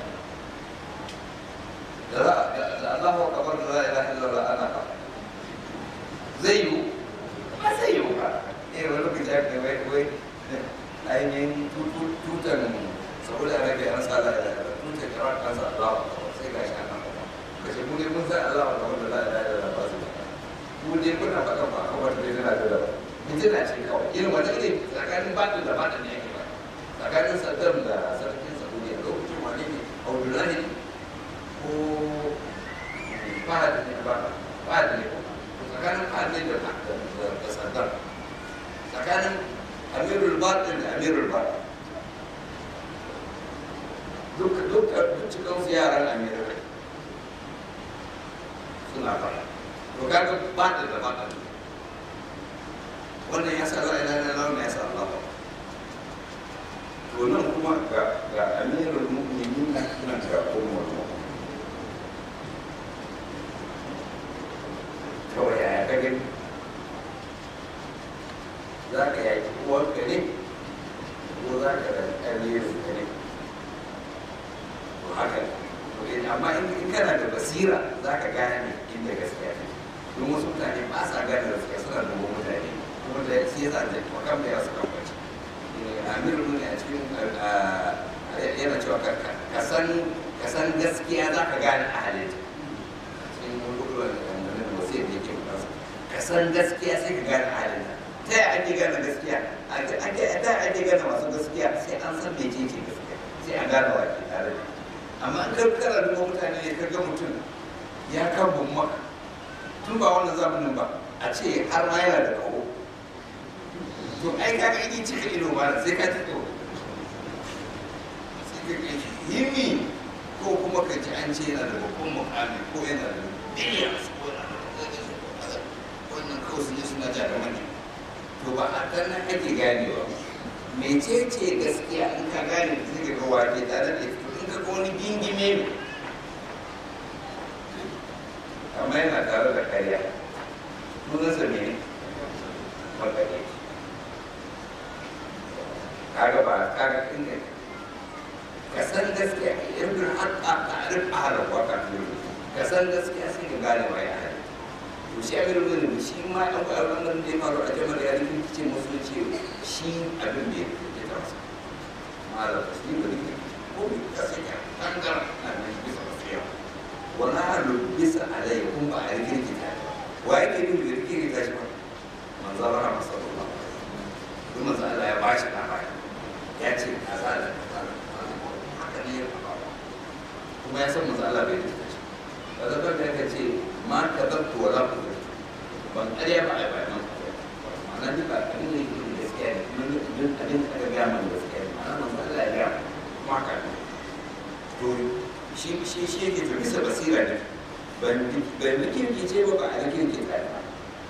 da za da Allahu akbar da la ilaha illallah ana ka zai yiwu ba zai yiwu ba eh wani lokaci aka wai wai ainihin tutan saboda arabiya an sa la ilaha illallah tutan kira an sa Allahu akbar sai ga shi ana faɗa kace mu dai mun san Allahu akbar da la ilaha illallah ba su mu dai kuna faɗa ba akbar da yana da da mutuna ce kawai irin wani irin tsakanin batin da batin ne yake ba tsakanin saddam da sarkin saudiya lokacin wani ne abdullahi ko fahad ne ba fahad ne ko tsakanin fahad ne da da saddam tsakanin amirul batin da amirul batin duk duk duk cikin su yaran amirul suna fara to kaga batin da batin wannan ya sa la ilaha illallah wannan ya sa Allah to nan kuma ga ga amirul mu'minin nan ga ummul mu'minin kawai yaya ka gani za ka yaki uwarka ne ko za ka da amirul ka ne to haka amma in kana da basira za ka gane inda gaskiya ne don wasu mutane ba sa gane gaskiya suna dubo mutane kuma da shi yasa da makam da ya su kan bace amir mun a cikin yana cewa ka san ka san gaskiya za ka gane a halitta cikin gudunar da wani wasu yadda yake faɗa ka san gaskiya sai ka gane a halitta ta yaya ake gane gaskiya ake ta ake gane masu gaskiya sai an san mece ce gaskiya sai a gane wa ke tare da amma an karkara duba mutane ne ka ga mutum ya kan maka tun ba wannan zamanin ba a ce har ma yana da kawo to ai ka ga in cika ido ba sai ka ci to sai ka ga himi ko kuma ka ji an ce yana da babban mukami ko yana da billions ko yana da wannan kawai sun yi suna ja da mani to to ba a kan nan ake ganewa mecece gaskiya in ka gane da suke ga wake tare da ita in ka ga wani gingime ne amma yana tare da karya sunansa ne makare kaga ba kaga inda ka san gaskiya irin haƙa ta'arif ahalar waka ka san gaskiya sai ka gane wa ya hali to shi abin da ne shi ma ɗan ƙwararren nan da ya faru a jamar ya rikin kice musu ce shi abin da ya ke ta masa ma'ala ta shi ba rikin ko bi ka sanya tangar na nan bisa wasiya wani halu bisa alai kun ba a rikin kita wa yake yin da rikin kita shi ba manzan rahama sallallahu alaihi wasallam kuma manzan Allah ya bashi labari ya ce kaza da kaza haka ne ya faɗa kuma ya san manzan Allah bai rikita shi ba zaka da ka ce ma ka zabtu wala ku ban ƙarya ba a bayan ma'ana duka abin da yake gaskiya ne kuma abin abin da aka gaya mana gaskiya ne ma'ana manzo Allah ya gaya kuma haka ne to shi shi shi yake to bisa basira ne ban ban nake ki ce ba ba a nake ki kai ba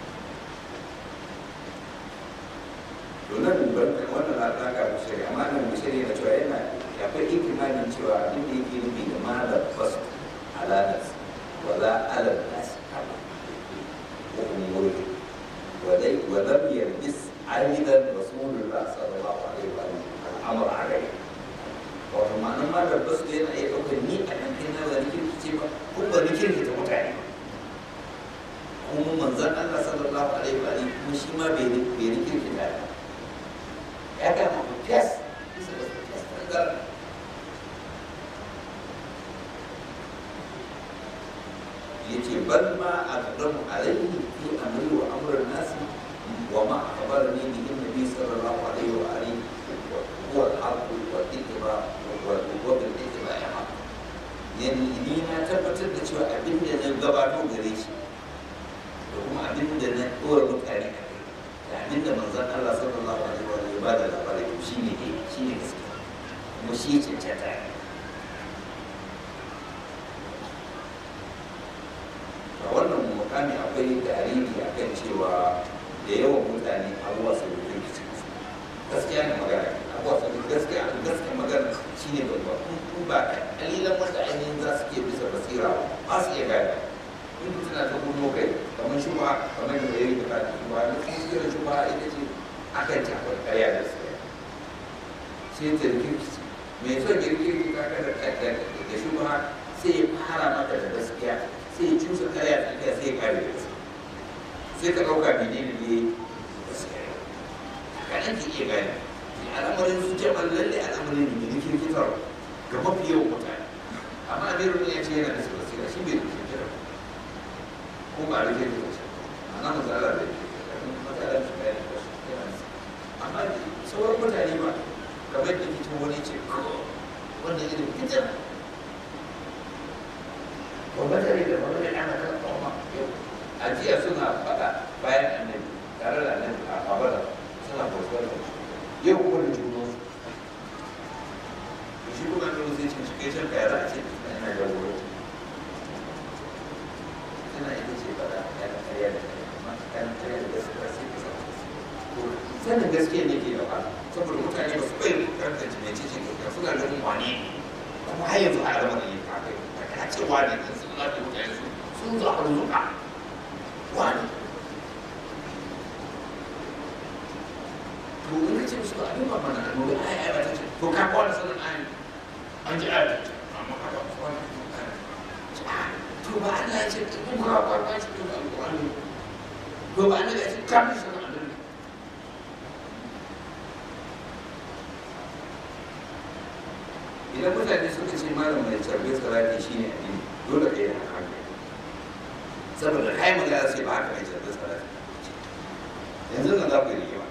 to nan ban wannan na ta ka mushari amma nan mushari na cewa yana akwai ikimanin cewa abin da yake nufi da malam basu alanas ولا على الناس وأموره ولم يلبس عيدا رسول الله صلى الله عليه وسلم الأمر عليه wato ma'anar ma da basu yana iya ɗaukar ni a kan kai na ba ni kirkice ba ko ba ni kirkita mutane kuma manzan Allah sallallahu alaihi wa alihi kuma shi ma bai bai ni kirkita ba ya ga ma fiyas bisa da fiyas tangar yace bal ma aqdamu alayhi fi amri wa amr an-nas wa ma akhbarani bihi an-nabi sallallahu alayhi wa alihi huwa al-haqq wa ittiba wa wa bil ittiba ya yani ni na tabbatar da cewa abin da na gabato gare shi da kuma abin da na dora mutane a kai da abin da manzon Allah sallallahu alaihi wa alihi ba da labari shine ne shine gaskiya kuma shi ya cancanta a wannan mukami akwai tarihi a kan cewa da yawan mutane abuwa su da rikici gaskiya ne magana abuwa su da gaskiya a gaskiya magana shi ne babba in ba kalilan wanda ainihin za su ke bisa basira ba su iya gane in mutum na ta gurmo kai kamar shi ba kamar da yayi da kafin shi ba na kuma kira shi ba ita ce akan ta akwai karya da su sai ta rikici mai son girgirgi ka kada da shi ba sai ya fara maka da gaskiya sai ya cusa karya da aka sai ya kare da su sai ka ɗauka mene ne ne kaɗan ki iya gane al'amarin su jamal lalle al'amarin ne da kirkitar ga mafi yawan mutane amma amirul ya ce yana da su basira shi bai da kirkitar ko ba da kirkitar shi ana matsala da matsala da bayan da su yana da amma sauran mutane ba kamar da fito wani ce wanda irin fitar gwamnati da wani ana kan tsoma a jiya suna faɗa bayan annabi tare da annabi a babala suna bautar da yau kuma da juno shi kuma da sai ce shi kai can kaya za a ce ina jagoro tana ita ce faɗa ya da karya da karya amma kan karya da gaskiya sai ka samu sanin gaskiya ne ke da wahala saboda mutane ba su bai tantance mai cikin gaskiya suna ganin wane kuma har yanzu a zama da yin haka ka ce wane din sun zaɓi mutane su sun zo a ruzuka wane to in ka ce musu ba abin ba mana a nuna ai ai ba ta ce to ka kwana sanin ai an ji ai ta ce amma ka ba su kwana to ba Allah ya ce in ka kwana ce to ba alƙur'ani to ba Allah ya ce ka bi sanin annabi idan mutane suka ce malam mai carbe salati shi ne addini dole ka yi da hankali saboda kai magana sai ba haka mai carbe salati yanzu nan za ku yi rigima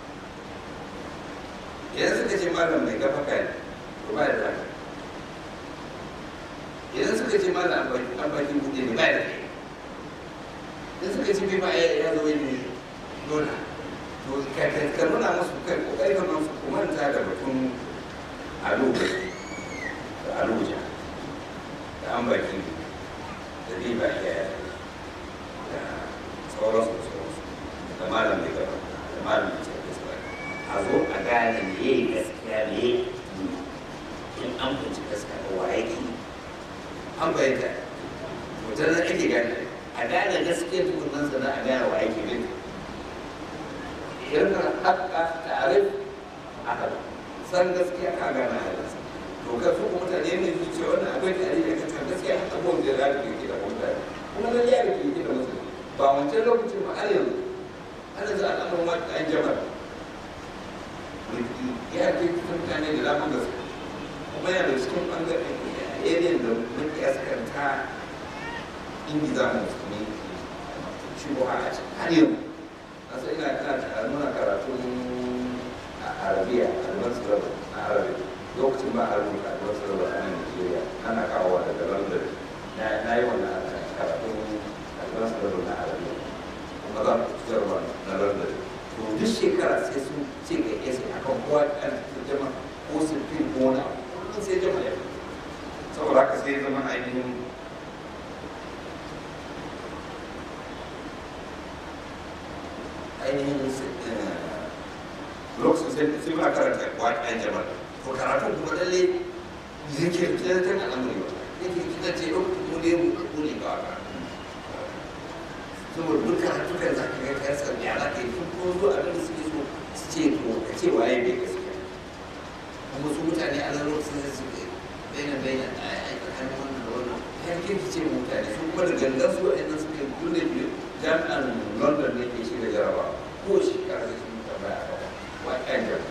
idan suka ce malam mai gafa kai to ba da zaka idan suka ce malam an bakin buɗe ne ba da kai idan suka ce bai ba ya zo ne dole to ka nuna musu kai kokari ka musu kuma ta da batun alo da aluja da an baki da riba iya da sauransu da sauransu da malam mai gaba da malam ya yi gaskiya ne ya yi in an kunci gaskiya da wa yake an bayyana mutum na ake gane a gane gaskiya tukunan sana a gane wa yake bin irin haka tarif aka san gaskiya ka gane halinsa to ka su mutane ne su ce wannan akwai tare da kasa gaskiya haka ko da za ka ke da mutane kuma nan ya ke da mutum ba wancan lokacin ba har yanzu ana za a ɗan ma an jama'a ya ke mutane da dama gaske kuma yana da cikin ɓangaren area da muke yaskanta ingiza musulmi shi ko a cikin har yanzu a sai ina kana nuna karatun a arabiya alban sulabu na arabiya lokacin ba a rubuta alban sulabu a nan nigeria ana kawowa daga london na yi wannan karatun alban sulabu na arabiya kuma za mu fitarwa na london to duk shekara sai sun ce ga yasa a kan kowa ɗan jama ko su fi ko wani abu sai jama ya fi saboda haka sai zama ainihin ainihin lokacin sai sai ma karanta waƙen jama'a to karatun kuma lalle zikir kiran al'amari ba yake kina ce lokacin mu ne mu ko ne ba ka saboda duk karatu kan za ka ga kai sa ya za ka yi tun ko zo abin da suke so su ce to ka ce waye bai gaskiya kuma su mutane a nan lokacin da su bayyana bayyana a tsakanin wannan da wannan ya kirki ce mutane su kuma da gangan su waɗannan suke dole biyu jami'an london ne ke shi da jaraba ko shekara da sun tambaya a kawo waƙen jam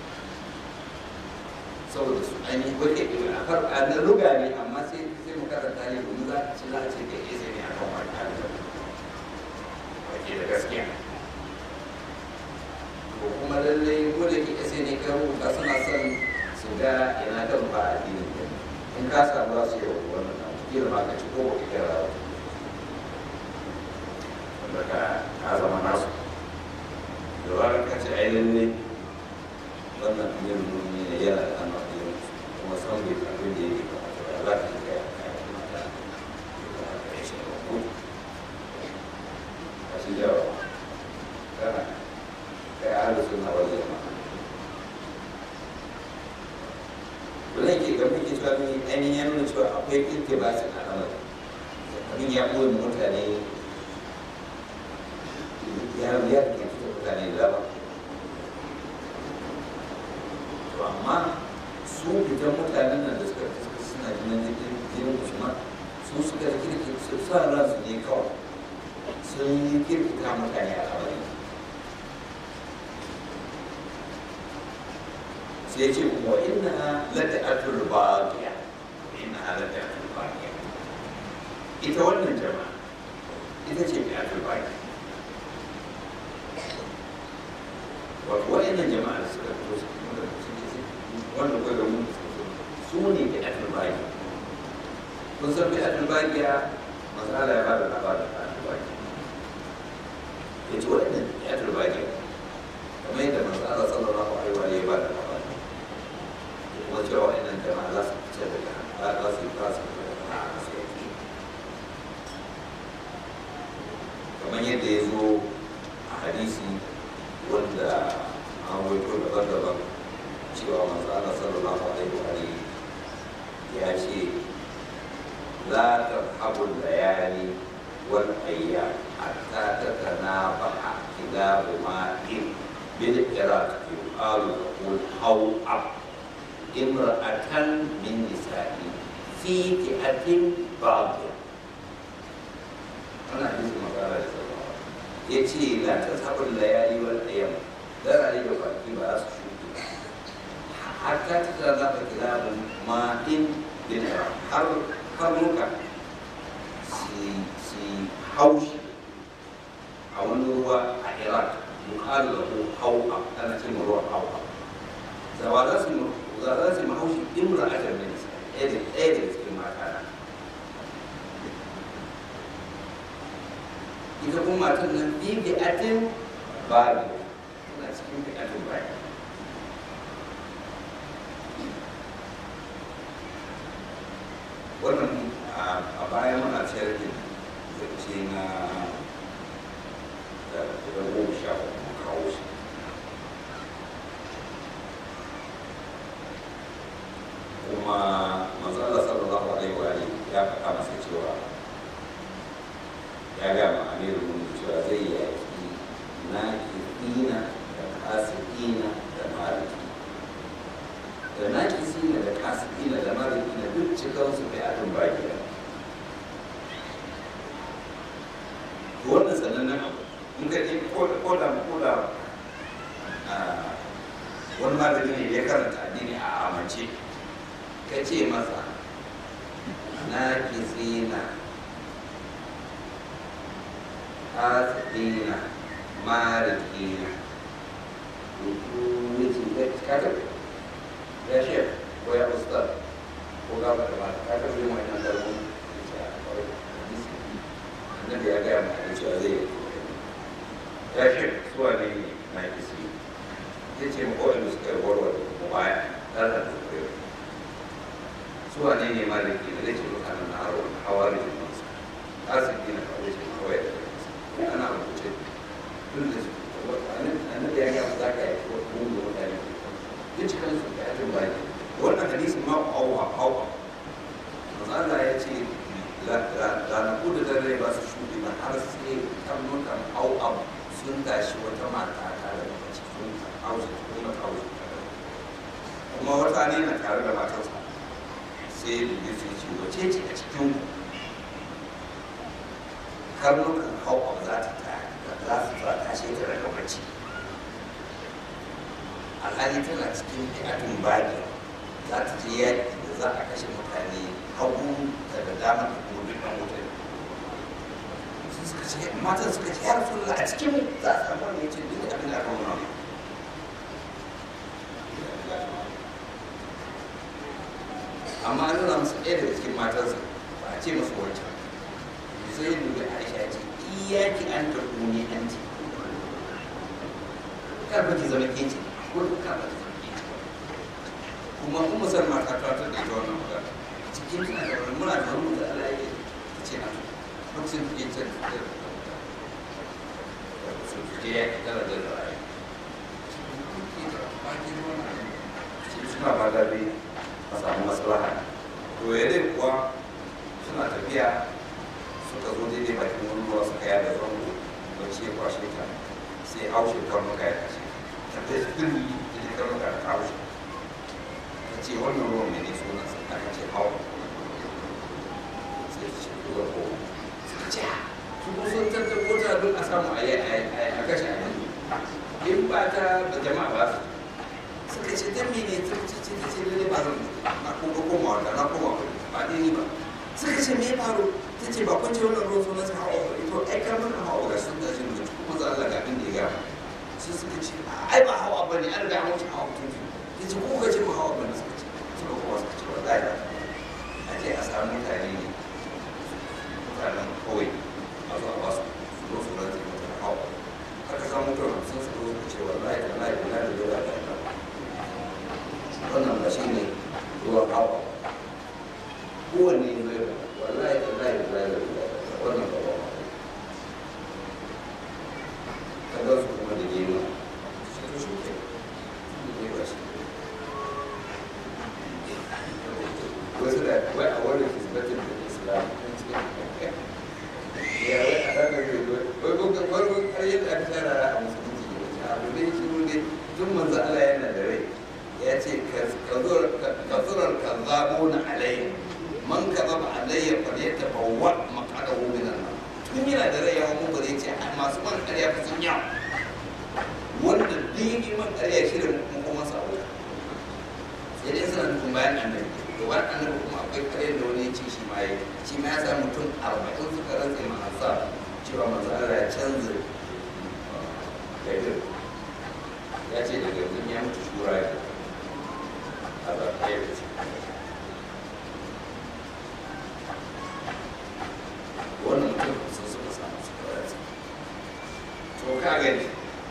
saboda su an yi wake a farko a nan ruga ne amma sai sai mu karanta ne domin za a ce za a ce da ya zai ne a kan waƙen jam wake da gaskiya ko kuma lallai ko da ke sai ne kan rubuta suna son su ga ina kan ba a dinin in ka samu za su yi wa wannan kila ma ka ci ko ba ka kira daga ka zama nasu da zarar ka ce ai lalle wannan yin nuni ne yana da ana yin kuma san bai abin da yake kamata ba za ka yi kai kai kuma ta kai shi ba ko ka shi jawo kana kai ahlu sunna wal jama'a wannan ke ga muke cewa ni ainihin ya nuna cewa akwai iltibasin al'amari abin ya ɓoye mutane ya ya ke fito mutane da dama to amma su fitan mutanen nan da suka suka suna jinin jikin jinin usman su suka kirki su sa ransu ne kawai sun yi kirkita mutane a kamar sai ce kuma inna lata'atul baqiya inna lata'atul baqiya ita wannan jama'a ita ce bi'atul baqiya wato wa'annan jama'a da suka fito su kuma da suke wanda kuka ga mun su ne da atul baki kun san bi atul baki ya masala ya bada labarin da atul baki ya ce wa'annan da atul baki kamar yadda masala sallallahu alaihi wa ya bada labarin kuma cewa wa'annan jama'a za su fice daga za su yi fasa daga su yake kamar yadda ya zo a hadisi wanda an waito daban-daban cewa manzo Allah sallallahu alaihi wa alihi ya ce la tarhabu layali wal ayyam hatta tatanabaha kilabu ma'in bil iraq yuqalu qul haw ab imra'atan min nisa'i fi fi'atin baghiyah wannan hadisi magana da sallallahu ya ce la ta sabon layali wal ayyam darare da kwanaki ba za su shuɗe hatta ta tara za ka kira mu ma in bin har karnuka si haushi a wani ruwa a iraq yuqalu lahu hau'a ana ce mu ruwan hau'a zawa za su za za su mahaushi imra ajar min ɗaya da ɗaya da cikin mata na ita kuma matan nan bi bi atin babu tana cikin bi atin babu wannan a baya muna ciyar da zance na da goma sha uku kawo shi fasiki da mariki na duk cikinsu bai adin baki da wannan sanannen abu in ka je ko da ko da wani malami ne ya karanta addini a amince ka ce masa na kisina fasina marikina wuce ka tafi ya shef ko ya ustaz ko gaba da mata ka tafi yin wannan dalilin annabi ya gaya ma da cewa zai yi ya shef suwa ne na kisi ya ce ma kowane suka yi warware mu baya ɗan da suka yi suwa ne ne maliki da zai ce mutanen na haro hawa da jimansa asibiti na kawai ce kawai da jimansa ana rubuce tun da su annabi ya gaya ma za ka yi wani da mutane ya ci kansu da ya tun baki wannan hadisin ma auwa auwa manzo Allah ya ce ranaku da dare ba su shuɗe ba har sai karnukan au'ab sun tashi wata mata tare da mace sun hausa kuma hausa kuma wata ne na tare da matarsa sai da su ce wace ce a cikin karnukan au'ab za ta za su tashe ta daga bacci alhali tana cikin fi'atun baki za ta je yaƙi da za a kashe mutane hagu daga dama da kuma duk ɗan wuta sun suka ce matan suka ce ya rasu a cikin za a samu wani ce duk abin da aka nuna amma an nuna musu ɗaya daga cikin matansa ba a ce musu wancan sai dubi aisha ce iyaki an ta kuni an ce kar ba ki zama ke ce ko kar ba ki zama ke ce kuma in musamman ta ta ta da ita wannan magana cikin tana da wani muna da wani da Allah ya ta ce na lokacin da ke can da sun fice ya ki tara da ra'ayi suna ba da bai a samu maslaha to ya dai kuwa suna tafiya suka zo daidai bakin wani ruwa suka yada zango bacci ya kwashe ta sai haushe karnuka ya kashe ta kai su firmi da karnuka da haushe ta ce wannan ruwan mai ne sunan sa aka ce hawa sai ta ce ruwan ko suka ce su ko sun tattabo ta don a samu a a kashe a yanzu in ba ta ba jama'a ba su suka ce dan mene ta ce ta ce lalle ba zan na kuma koma wanda na koma ba dai ni ba suka ce me ya faru ta ce ba kun ce wannan ruwan sunan sa hawa ba ito ai karnuka hawa ga sun tashi da kuma za Allah ga abin da ya gama sai suka ce ai ba hawa ba ne an riga an wuce hawa tun ya ce ko ka ce ba hawa ba ne suka ce suka kuma suka ce wallahi a ce a samu mutane ne mutanen kawai a zo a ba su su zo su rantse mutum hawa aka samu mutum sun suka zo ce wallahi da lahi na da dole da ta wannan ba shi ne ruwan hawa kowanne ne zai wallahi da lahi da lahi da wannan ba ba ka ga su kuma da gema shi to shi ke ne ba shi wasu da wai a wani kisbatin da islam ya wai a ranar da wai wai kuka farkon karyar da aka tsara a musulunci ne wace abu ne shi ne tun manzo Allah yana da rai ya ce kazurar kazzabo na alayya man kazaba alayya fa ya tabawwa maqadahu min an-nar tun yana da rai yawan mun bare ce masu man karya fa sun yawa wanda dini man karya shirin mun kuma sabo sai dai suna nufin bayan annabi to bayan annabi kuma akwai karyar da wani ya ce shi ma yi shi ma ya sa mutum arba'in suka rantsa ma sa cewa manzo Allah ya canza gaidir ya ce daga yanzu ya mutu shura ya a zaɓe ya ce wannan mutum sun suka samu suka rantsa to ka gani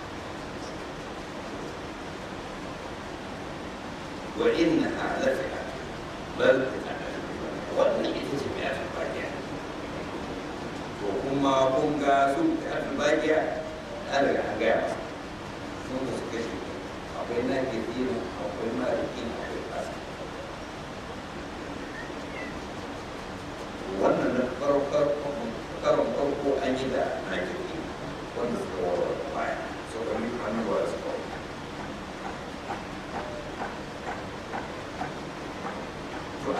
wa inna lafiya bal wannan ita ce mai atin bakiya to kuma kun ga su mai atin bakiya an daga an gaya masa sun da su kashe akwai na gidina akwai mariki akwai kasa wannan na karon farko an yi da na gidina wanda suka warware baya suka yi hannuwa da suka warware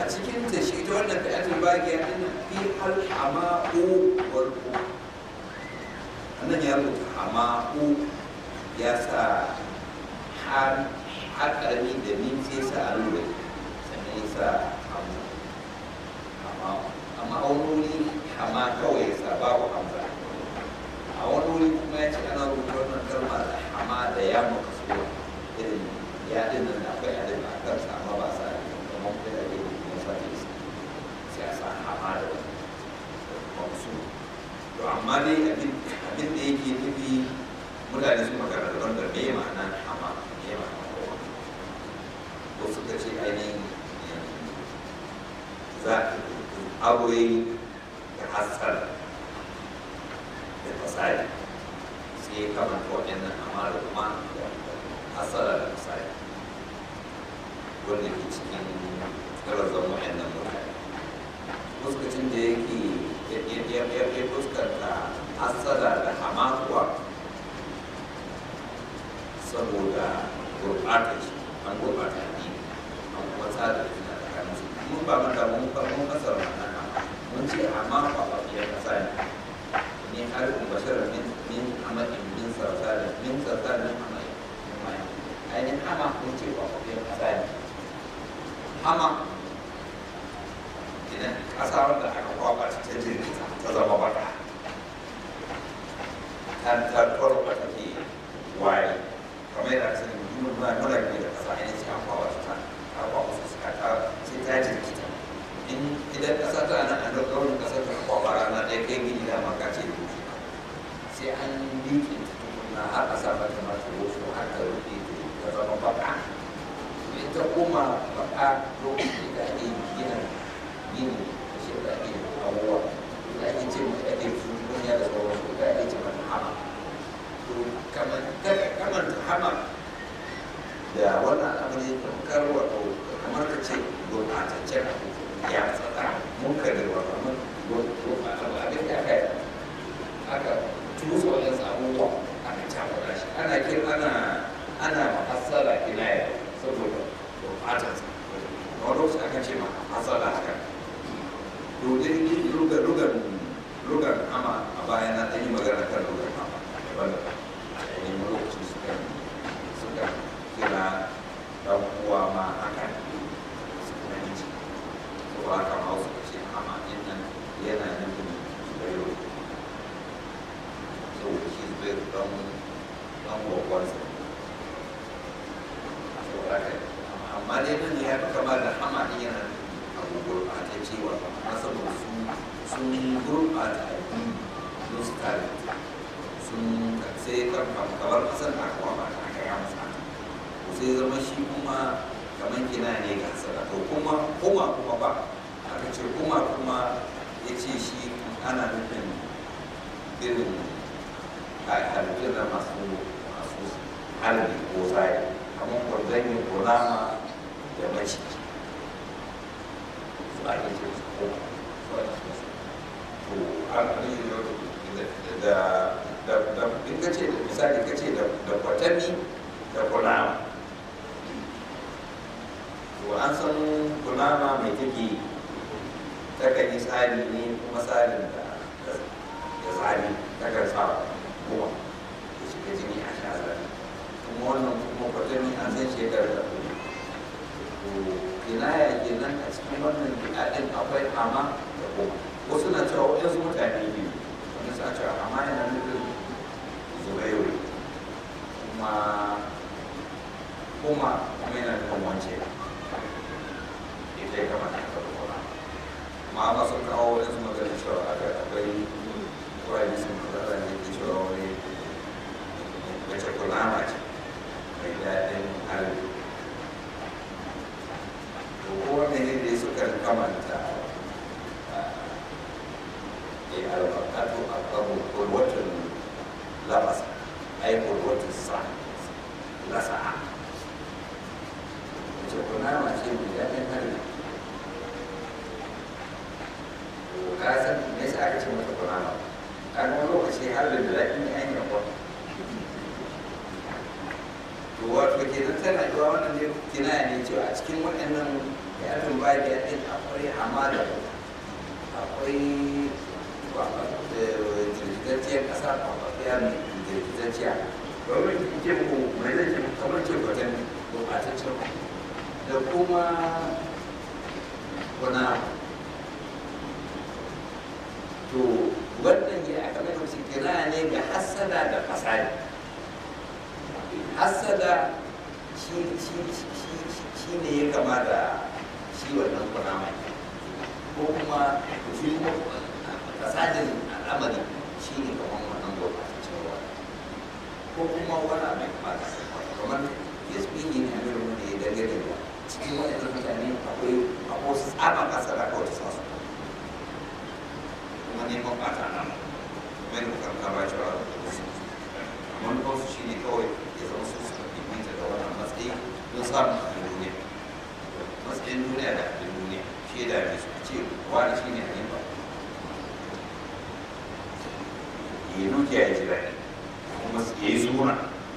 cikin ta shi ta wannan fi'atul bagiya din fi hal hama'u wal ku annan ya rubuta hama'u ya sa har har karami da min sai sa a lura sannan ya sa hamu amma amma a wani wuri hama kawai ya sa babu hamza a wani wuri kuma ya ce ana rubuta wannan kalma da hama da ya maka suwa irin ya din nan akwai adin a kansa amma ba sa kamar da ya yi kuma sa ne sai a sa hama da wani su to amma dai abin abin da yake nufi mutane sun magana da wanda me ma'ana hama me ma'ana kowa ko suka ce ainihin za aure da hasar da fasari sai kamar waɗannan amma da kuma hasara da fasari wanda ke cikin ƙarazan waɗannan mutane fuskacin da yake ya fuskanta hasara da hamakuwa saboda gurɓata shi an gurɓata ne an kuma tsada da jina tsakanin su mun ba mata mun ba mun kasar ma'ana mun ce amma ba ba fiye kasa ne ni har in bashara min min amadin min sarsarin min sarsarin amadin min mai ainihin hama mun ce ba ba fiye kasa ne hama idan kasa wanda aka kwaba ta ta jirgin ta zama baka ta ta kwarwa take waye kamar yadda aka sani mutum muna muna gani da kasa ainihin sai an kwaba ta ta kwaba su suka ta sai ta jirgin in idan kasa ta nan an dauka wani kasa ta kwaba rana ɗaya kai gini da maka ce da wuce sai an liƙe ta tukuna har a sa mata mata wasu har ta rufe ta zama baka in ta koma baka lokacin da ake gina gini da shi da ake abubuwa da ake ce mai ake duniya da sauransu da ake ce mata hama to kamar kamar hama da wannan al'amari tamkar wato kamar ka ce gurbataccen abu ya tsada mun kare wato mun abin da aka yi aka tuso wajen abubuwa aka cakuɗa shi ana kira ana ana mahassara kinaya saboda gurbatarsa wani lokaci aka ce ma hasala haka domin rugar rugar rugar ama a baya na ɗan yi magana kan rugar ama daban da a yayin lokaci suka suka kira ɗan uwa ma haka suka yi ci to haka ma suka ce ama ɗin nan yana nufin zubairu saboda shi zubairu ɗan ɗan gwagwarsa saboda haka amma dai nan ya fi kama da hama ɗin yana abu gurɓata cewa amma saboda su sun gurɓata addini don su kare sun sai kamar ƙasar da aka wama da aka yi masa to sai zama shi kuma kamar gina ne ga hasara to kuma kuma kuma ba aka ce kuma kuma ya ce shi ana nufin irin halittun da masu masu harbi ko zai kamar kwanzanyin kunama da maciji su ake ce su ko su ake ce su to an da da da in ka ce da misali ka ce da kwatami da kunama to an san kunama mai take takan yi tsari ne kuma tsarin da da tsari takan sa kuma ya shiga jini a sha tsari kuma wannan kuma kwatami an san shekarar da kuma to kinaya kenan a cikin wannan bid'adin akwai ama da kuma wasu na cewa waɗansu mutane biyu wani sa cewa ama yana nufin zubairu kuma kuma kuma yana nufin wance ita ya kamata ka kuma amma ba sun kawo waɗansu magana cewa aka akwai kawai sun magana ne ke cewa wani wace kunama ce mai daɗin harbi kowane ne da suka kamanta ya albakatu a kabu kulwatin labasa ai kulwatin sa lasa'a wace kunama ce mai daɗin harbi ka san me yasa aka ce mata kunama kan wani lokaci harbin da daɗin ne an yi to wato kenan tana yiwa wannan ne kinaya ne cewa a cikin waɗannan ya tun ba da ɗin akwai hamada akwai jirgitacciyar ƙasa kwakwafiya mai jirgitacciya domin ke mu mai zai ke kamar ce gwatan gurɓataccen da kuma wani to wannan ya aka mai wasu kira ne ga hassada da fasadi hassada shi ne ya kama da shi wannan kunama ko kuma shi kuma fasadin al'amari shi ne kamar wannan gurbataccen ruwa ko kuma wani abin kama da kamar yasmini ne abin wanda ya dangane da cikin waɗannan mutane akwai akwai wasu tsaban kasara kawai ta sasu kuma neman ɓata nan kamar da karka ba cewa manufarsu shi ne kawai ya zama su suka fifita da wannan matsayi don samun abin duniya matsayin duniya da abin duniya shi da mai su ce wani shi ne hanifa ya yi dukiya ya ji daɗi kuma ya yi suna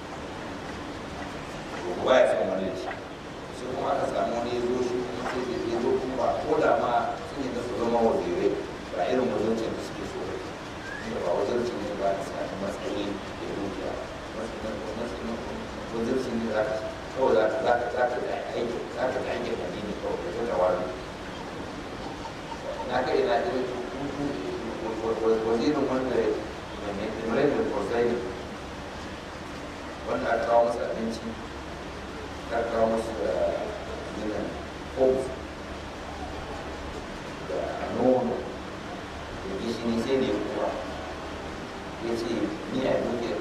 ko ba ya son wani da shi sai kuma aka samu wani ya zo shi kuma sai da ya zo kuma ba ko da ma sun yi da su zama wazirai ba irin wazancin da suke so ba inda ba wazancin ne ba a sami matsayi da dukiya wazancin ne za ka kawai za ka za ka za ka da aiki za ka da aikin addini kawai ka ta wani na kai na irin wazirin wanda mai imrai da kwarzai wanda aka kawo masa abinci ta kawo masa da ginin hope da nono da gishiri sai da ya kuwa ya ce ni a dukiyar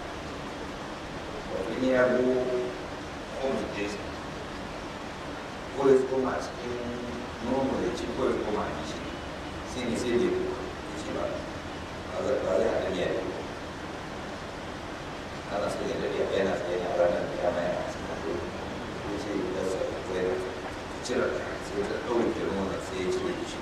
wato ni ya go hope da ya ko ya koma a cikin nono da ci ko ya koma a gishiri sai ne sai da ya kuwa ya ce ba ba zai haɗa ni a yi ana sai da dare yana tsaye a ranar da ya mai a cikin haɗe ya ce ya sa zai na cire sai ta ɗauke nuna sai ya cire shi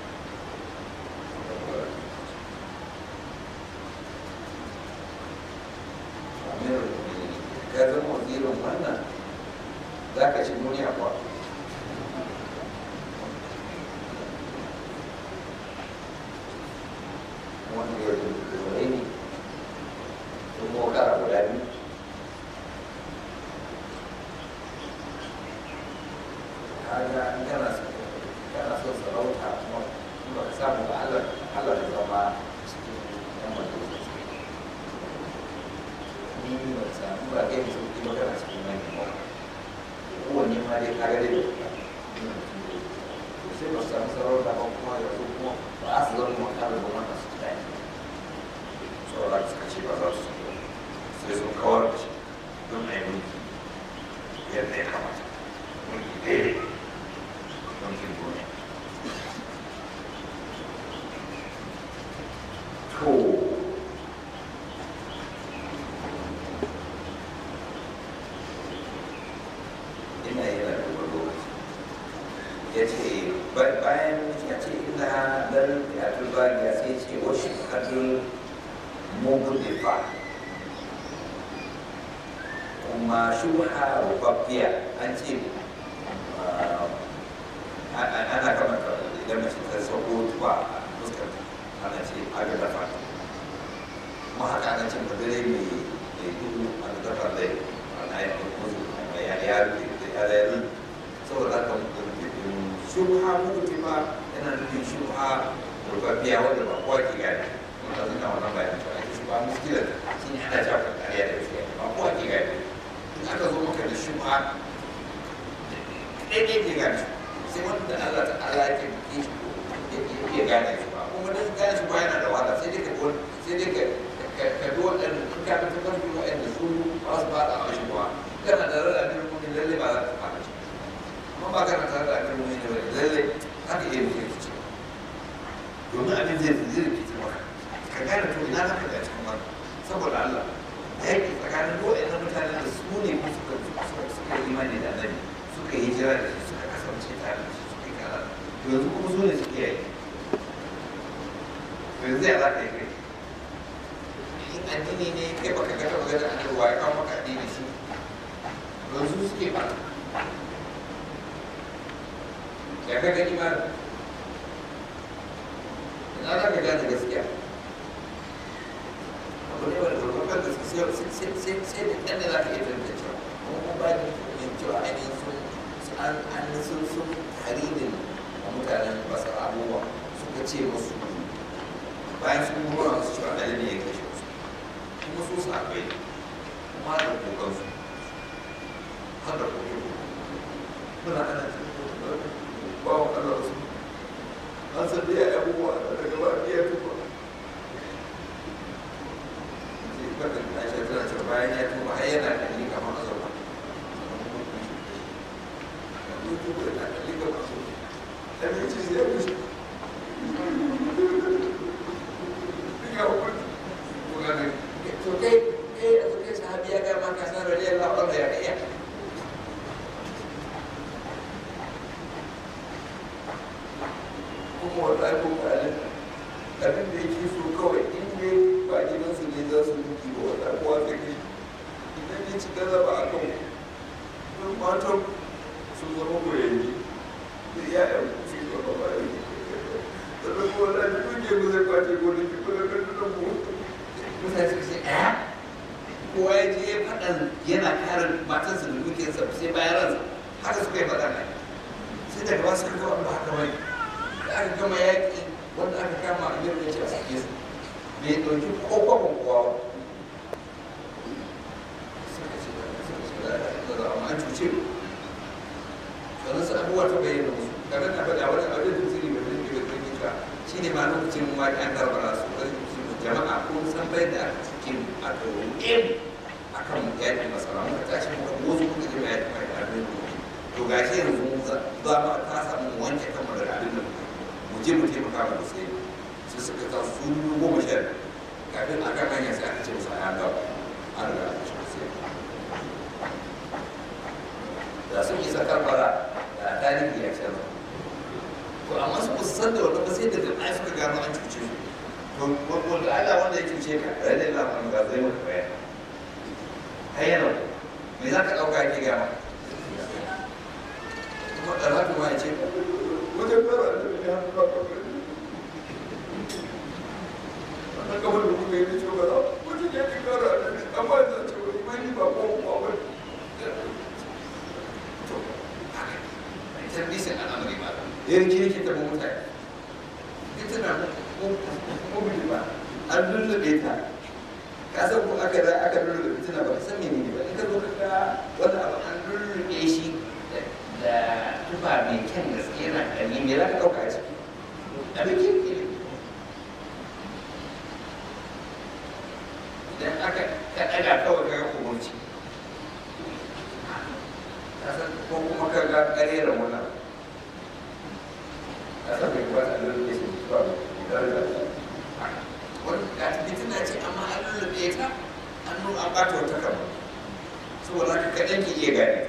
ka zama wazirin wannan za ka ci duniya kuwa wanda ya zuwa ne kuma kara guda biyu kaga in kana kana son sarauta kuma in ba ka samu ba Allah Allah da zama cikin yan majalisa ni ba ka samu ba kai mai sauki ba kana cikin manyan ba kowanne ma dai kaga dai da sai ba su samu sarauta ba kuma yanzu kuma ba a su zama makarar ba wanda su ci daɗi saboda suka ce ba za su sai sun kawar da shi don a yi mulki yadda ya kamata mulki daidai don kin duniya to ina yana da wani lokaci ya ce bayan ya ce ina dan ya turba ya sai ce wasu kadun mugun difa kuma shubha rubabbiya an ce ana kamata idan mace ta sauko tuba a fuskar ana ce aga dafa kuma haka ana ce madare mai mai duhu a da dafa zai ana yi musu mai ya ya ya ya ya saboda haka shubha mugun difa yana nufin shubha rubabbiya wanda ba kowa ke gane kuma ta zina wannan bayan cewa ake shubha muskilar shi ne ana jafa kariya da gaskiya ba kowa ke gane in aka zo maka da shubha ɗaiɗai ke gane sai wanda Allah ta Allah ke ya gane shi ba kuma dan gane shi ba yana da wahala sai dai ka sai dai ka ka bi waɗanda in ka bi ta farki waɗanda su ba su ba da a shi ba kana da rada da mutum lalle ba za ka fara shi amma ba kana tare da abin mutum ne ba lalle haka iya mutum ya ce domin abin zai zai rikice maka ka gane to ina za ka ga cikin wani saboda Allah yaƙi tsakanin waɗannan mutanen da su ne ko suka suka yi imani da annabi suka yi hijira da shi suka kasance tare da shi suka yi kaza to yanzu kuma su ne suke yi to yanzu ya za ka yi kai in addini ne kai baka ga taɓa ganin annabi wa ya kawo maka addini shi yanzu suke ba ya ka gani ma ina za ka gane gaskiya abu ne wanda babban da sai sai sai sai da kyan da za ka iya tantancewa kuma kuma ba da yin cewa ainihin sun an an sun sun haridin a mutanen basar abubuwa suka ce musu bayan sun gura musu cewa ɗaya ne ya kashe su kuma su su akwai kuma da kokansu har da kokansu muna ana ba wa Allah su an san da ya abubuwa daga ba ya tuba sai kada na shi tana cewa bayan ya tuba har yana da ni kamar a zauna ya tuba yana da ni kamar a zauna dan ya ce ya wuce ya wuce ko ga ne to kai eh a kai sahabi ya ga ma ka san radiyallahu anhu ya kai kuma wallahi ko kalin abin da yake so kawai in ne ba gidansu ne za su duki ba wallahi kowa ta kai idan ya ci galaba a kan don matan su zama koyanni da iyayen su zama bayan da da kuma wallahi duke mu zai kwace gona ki kuma kan da mu mutane su ce eh kowa ya je ya faɗan yana kare matansa da dukiyarsa sai bayan ransa haka suka yi faɗa ne sai daga ba su kaga ba haka bane da aka gama yaƙi wanda aka kama a yau ya ce a sake su bai ɗauki kokwakon kowa ba suka ce da amma an cuce mu sannan su abubuwa ta bayyana musu kaga na faɗa wani abin da zuri mai zuri da zuri ka shi ne ma lokacin waƙi an karbala su jama'a ko san bai da aka cikin a ɗaurin ɗin a kan yaƙi masara muka tashi muka wasu muka je mai yaƙi mai abin to gashi yanzu za mu ta samu wanke kanmu daga abin da mu je mu taimaka mu sai sai suka ta su goma sha kafin a kan hanya sai aka ce musu a yaga an riga a cikin sai da sun isa karbara da tarihi ya canza to amma su kusa san da wanda ba sai daga ɗaya suka gano an cuce su to wanda Allah wanda ya cuce ka rai da lafiya ga zai maka bayani hayyana me za ka ɗauka ke gama kuma ɗara kuma ya ce wajen fara da ya hannu ba ka wannan kamar da kuma yi ce ba za wajen ya fi kara da ne amma ya zace wani mani ba ko kuma wani to haka ita bisin al'amari ba yanki yake taɓa mutane ita na mubili ba an lullube ta ka san ko aka da aka lullube fitina ba ka san menene ba in ka zo ka ga wani abu an lullube shi da tufa mai kyan gaske yana ƙarni me za ka ɗauka a ciki abin kirki ne idan aka ka ɗaga kawai ka ga kumurci ka san ko kuma ka ga ƙareren wannan ka san bai kuma a lullube shi ba wani ga fitina ce amma an lullube ta an nuna an ɓata wata kama saboda haka kaɗan ki iya gane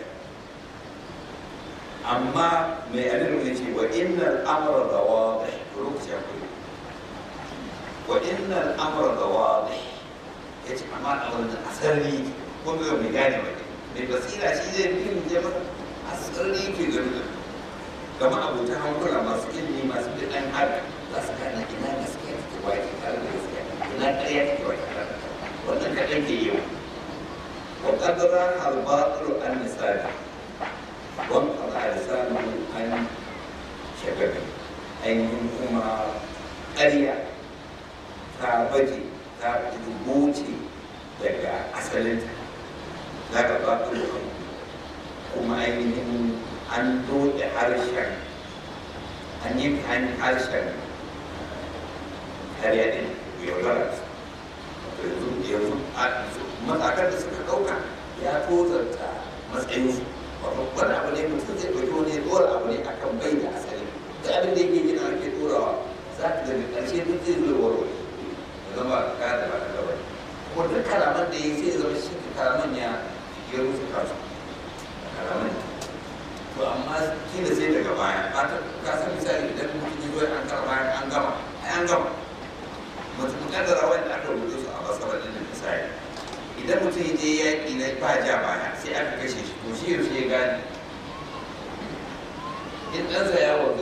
amma mai alilu ya ce wa innal amra da wadih to lokaci akwai wa innal amra da wadih ya ce amma al'amarin da asali ko mai mai gane ba ne mai basira shi zai fi mu je masa asali ke gani da gama abotan hankula masu ilimi masu bin ɗan haka za su gane ina gaskiya take wa ke tare da gaskiya ina ƙarya take wa ke tare da wannan kaɗan ke yau wa ƙadara halbaɗar an misali وانقطع لسانه عن شبابه ainihin kuma ƙarya ta baje ta rubuce daga asalinta za ka ba kuma ainihin an dode harshen an yi an harshen ƙarya ɗin yaudara yanzu matakan da suka ɗauka ya tozarta matsayinsu wani abu ne mutum zai ɗauki wani ya ɗora abu ne a kan bai da asali da abin da yake gina ake ɗorawa za ka gani ƙarshe duk zai zo warware ya zama ka da ba ka gaba kuma duk kalaman da ya sai zama shi kalaman ya ya rufe kansu kalaman to amma kila sai daga baya ba ta ka san misali idan mutum ya zo an kara bayan an gama ai an gama mutum kaddara wanda aka rubuta su a basarar da misali idan mutum ya je yaƙi na ba ja baya sai aka kashe shi to shi yaushe ya gane in ɗansa ya wanzu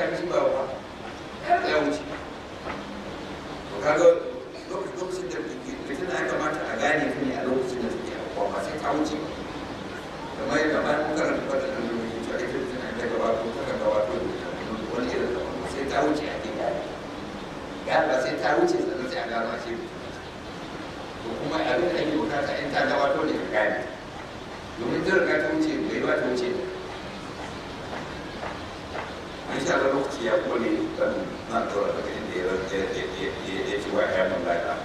shi ba ba ya wuce to kaga lokacin da fitina ya kamata a gane ta ne a lokacin da take abuwa ba sai ta wuce ba kamar yadda bayan mun karanta fata da lokaci cewa ita fitina ta gabato ta kan gabato wani irin da sai ta wuce a ke gane gane sai ta wuce sannan sai a gano a ce to kuma abin da ake bukata in ta gabato ne ka gane domin ta riga ta wuce bai ba ta wuce ne an sha da lokaci ya kone kan na tura daga inda ya ya ci wa ya mun lafiya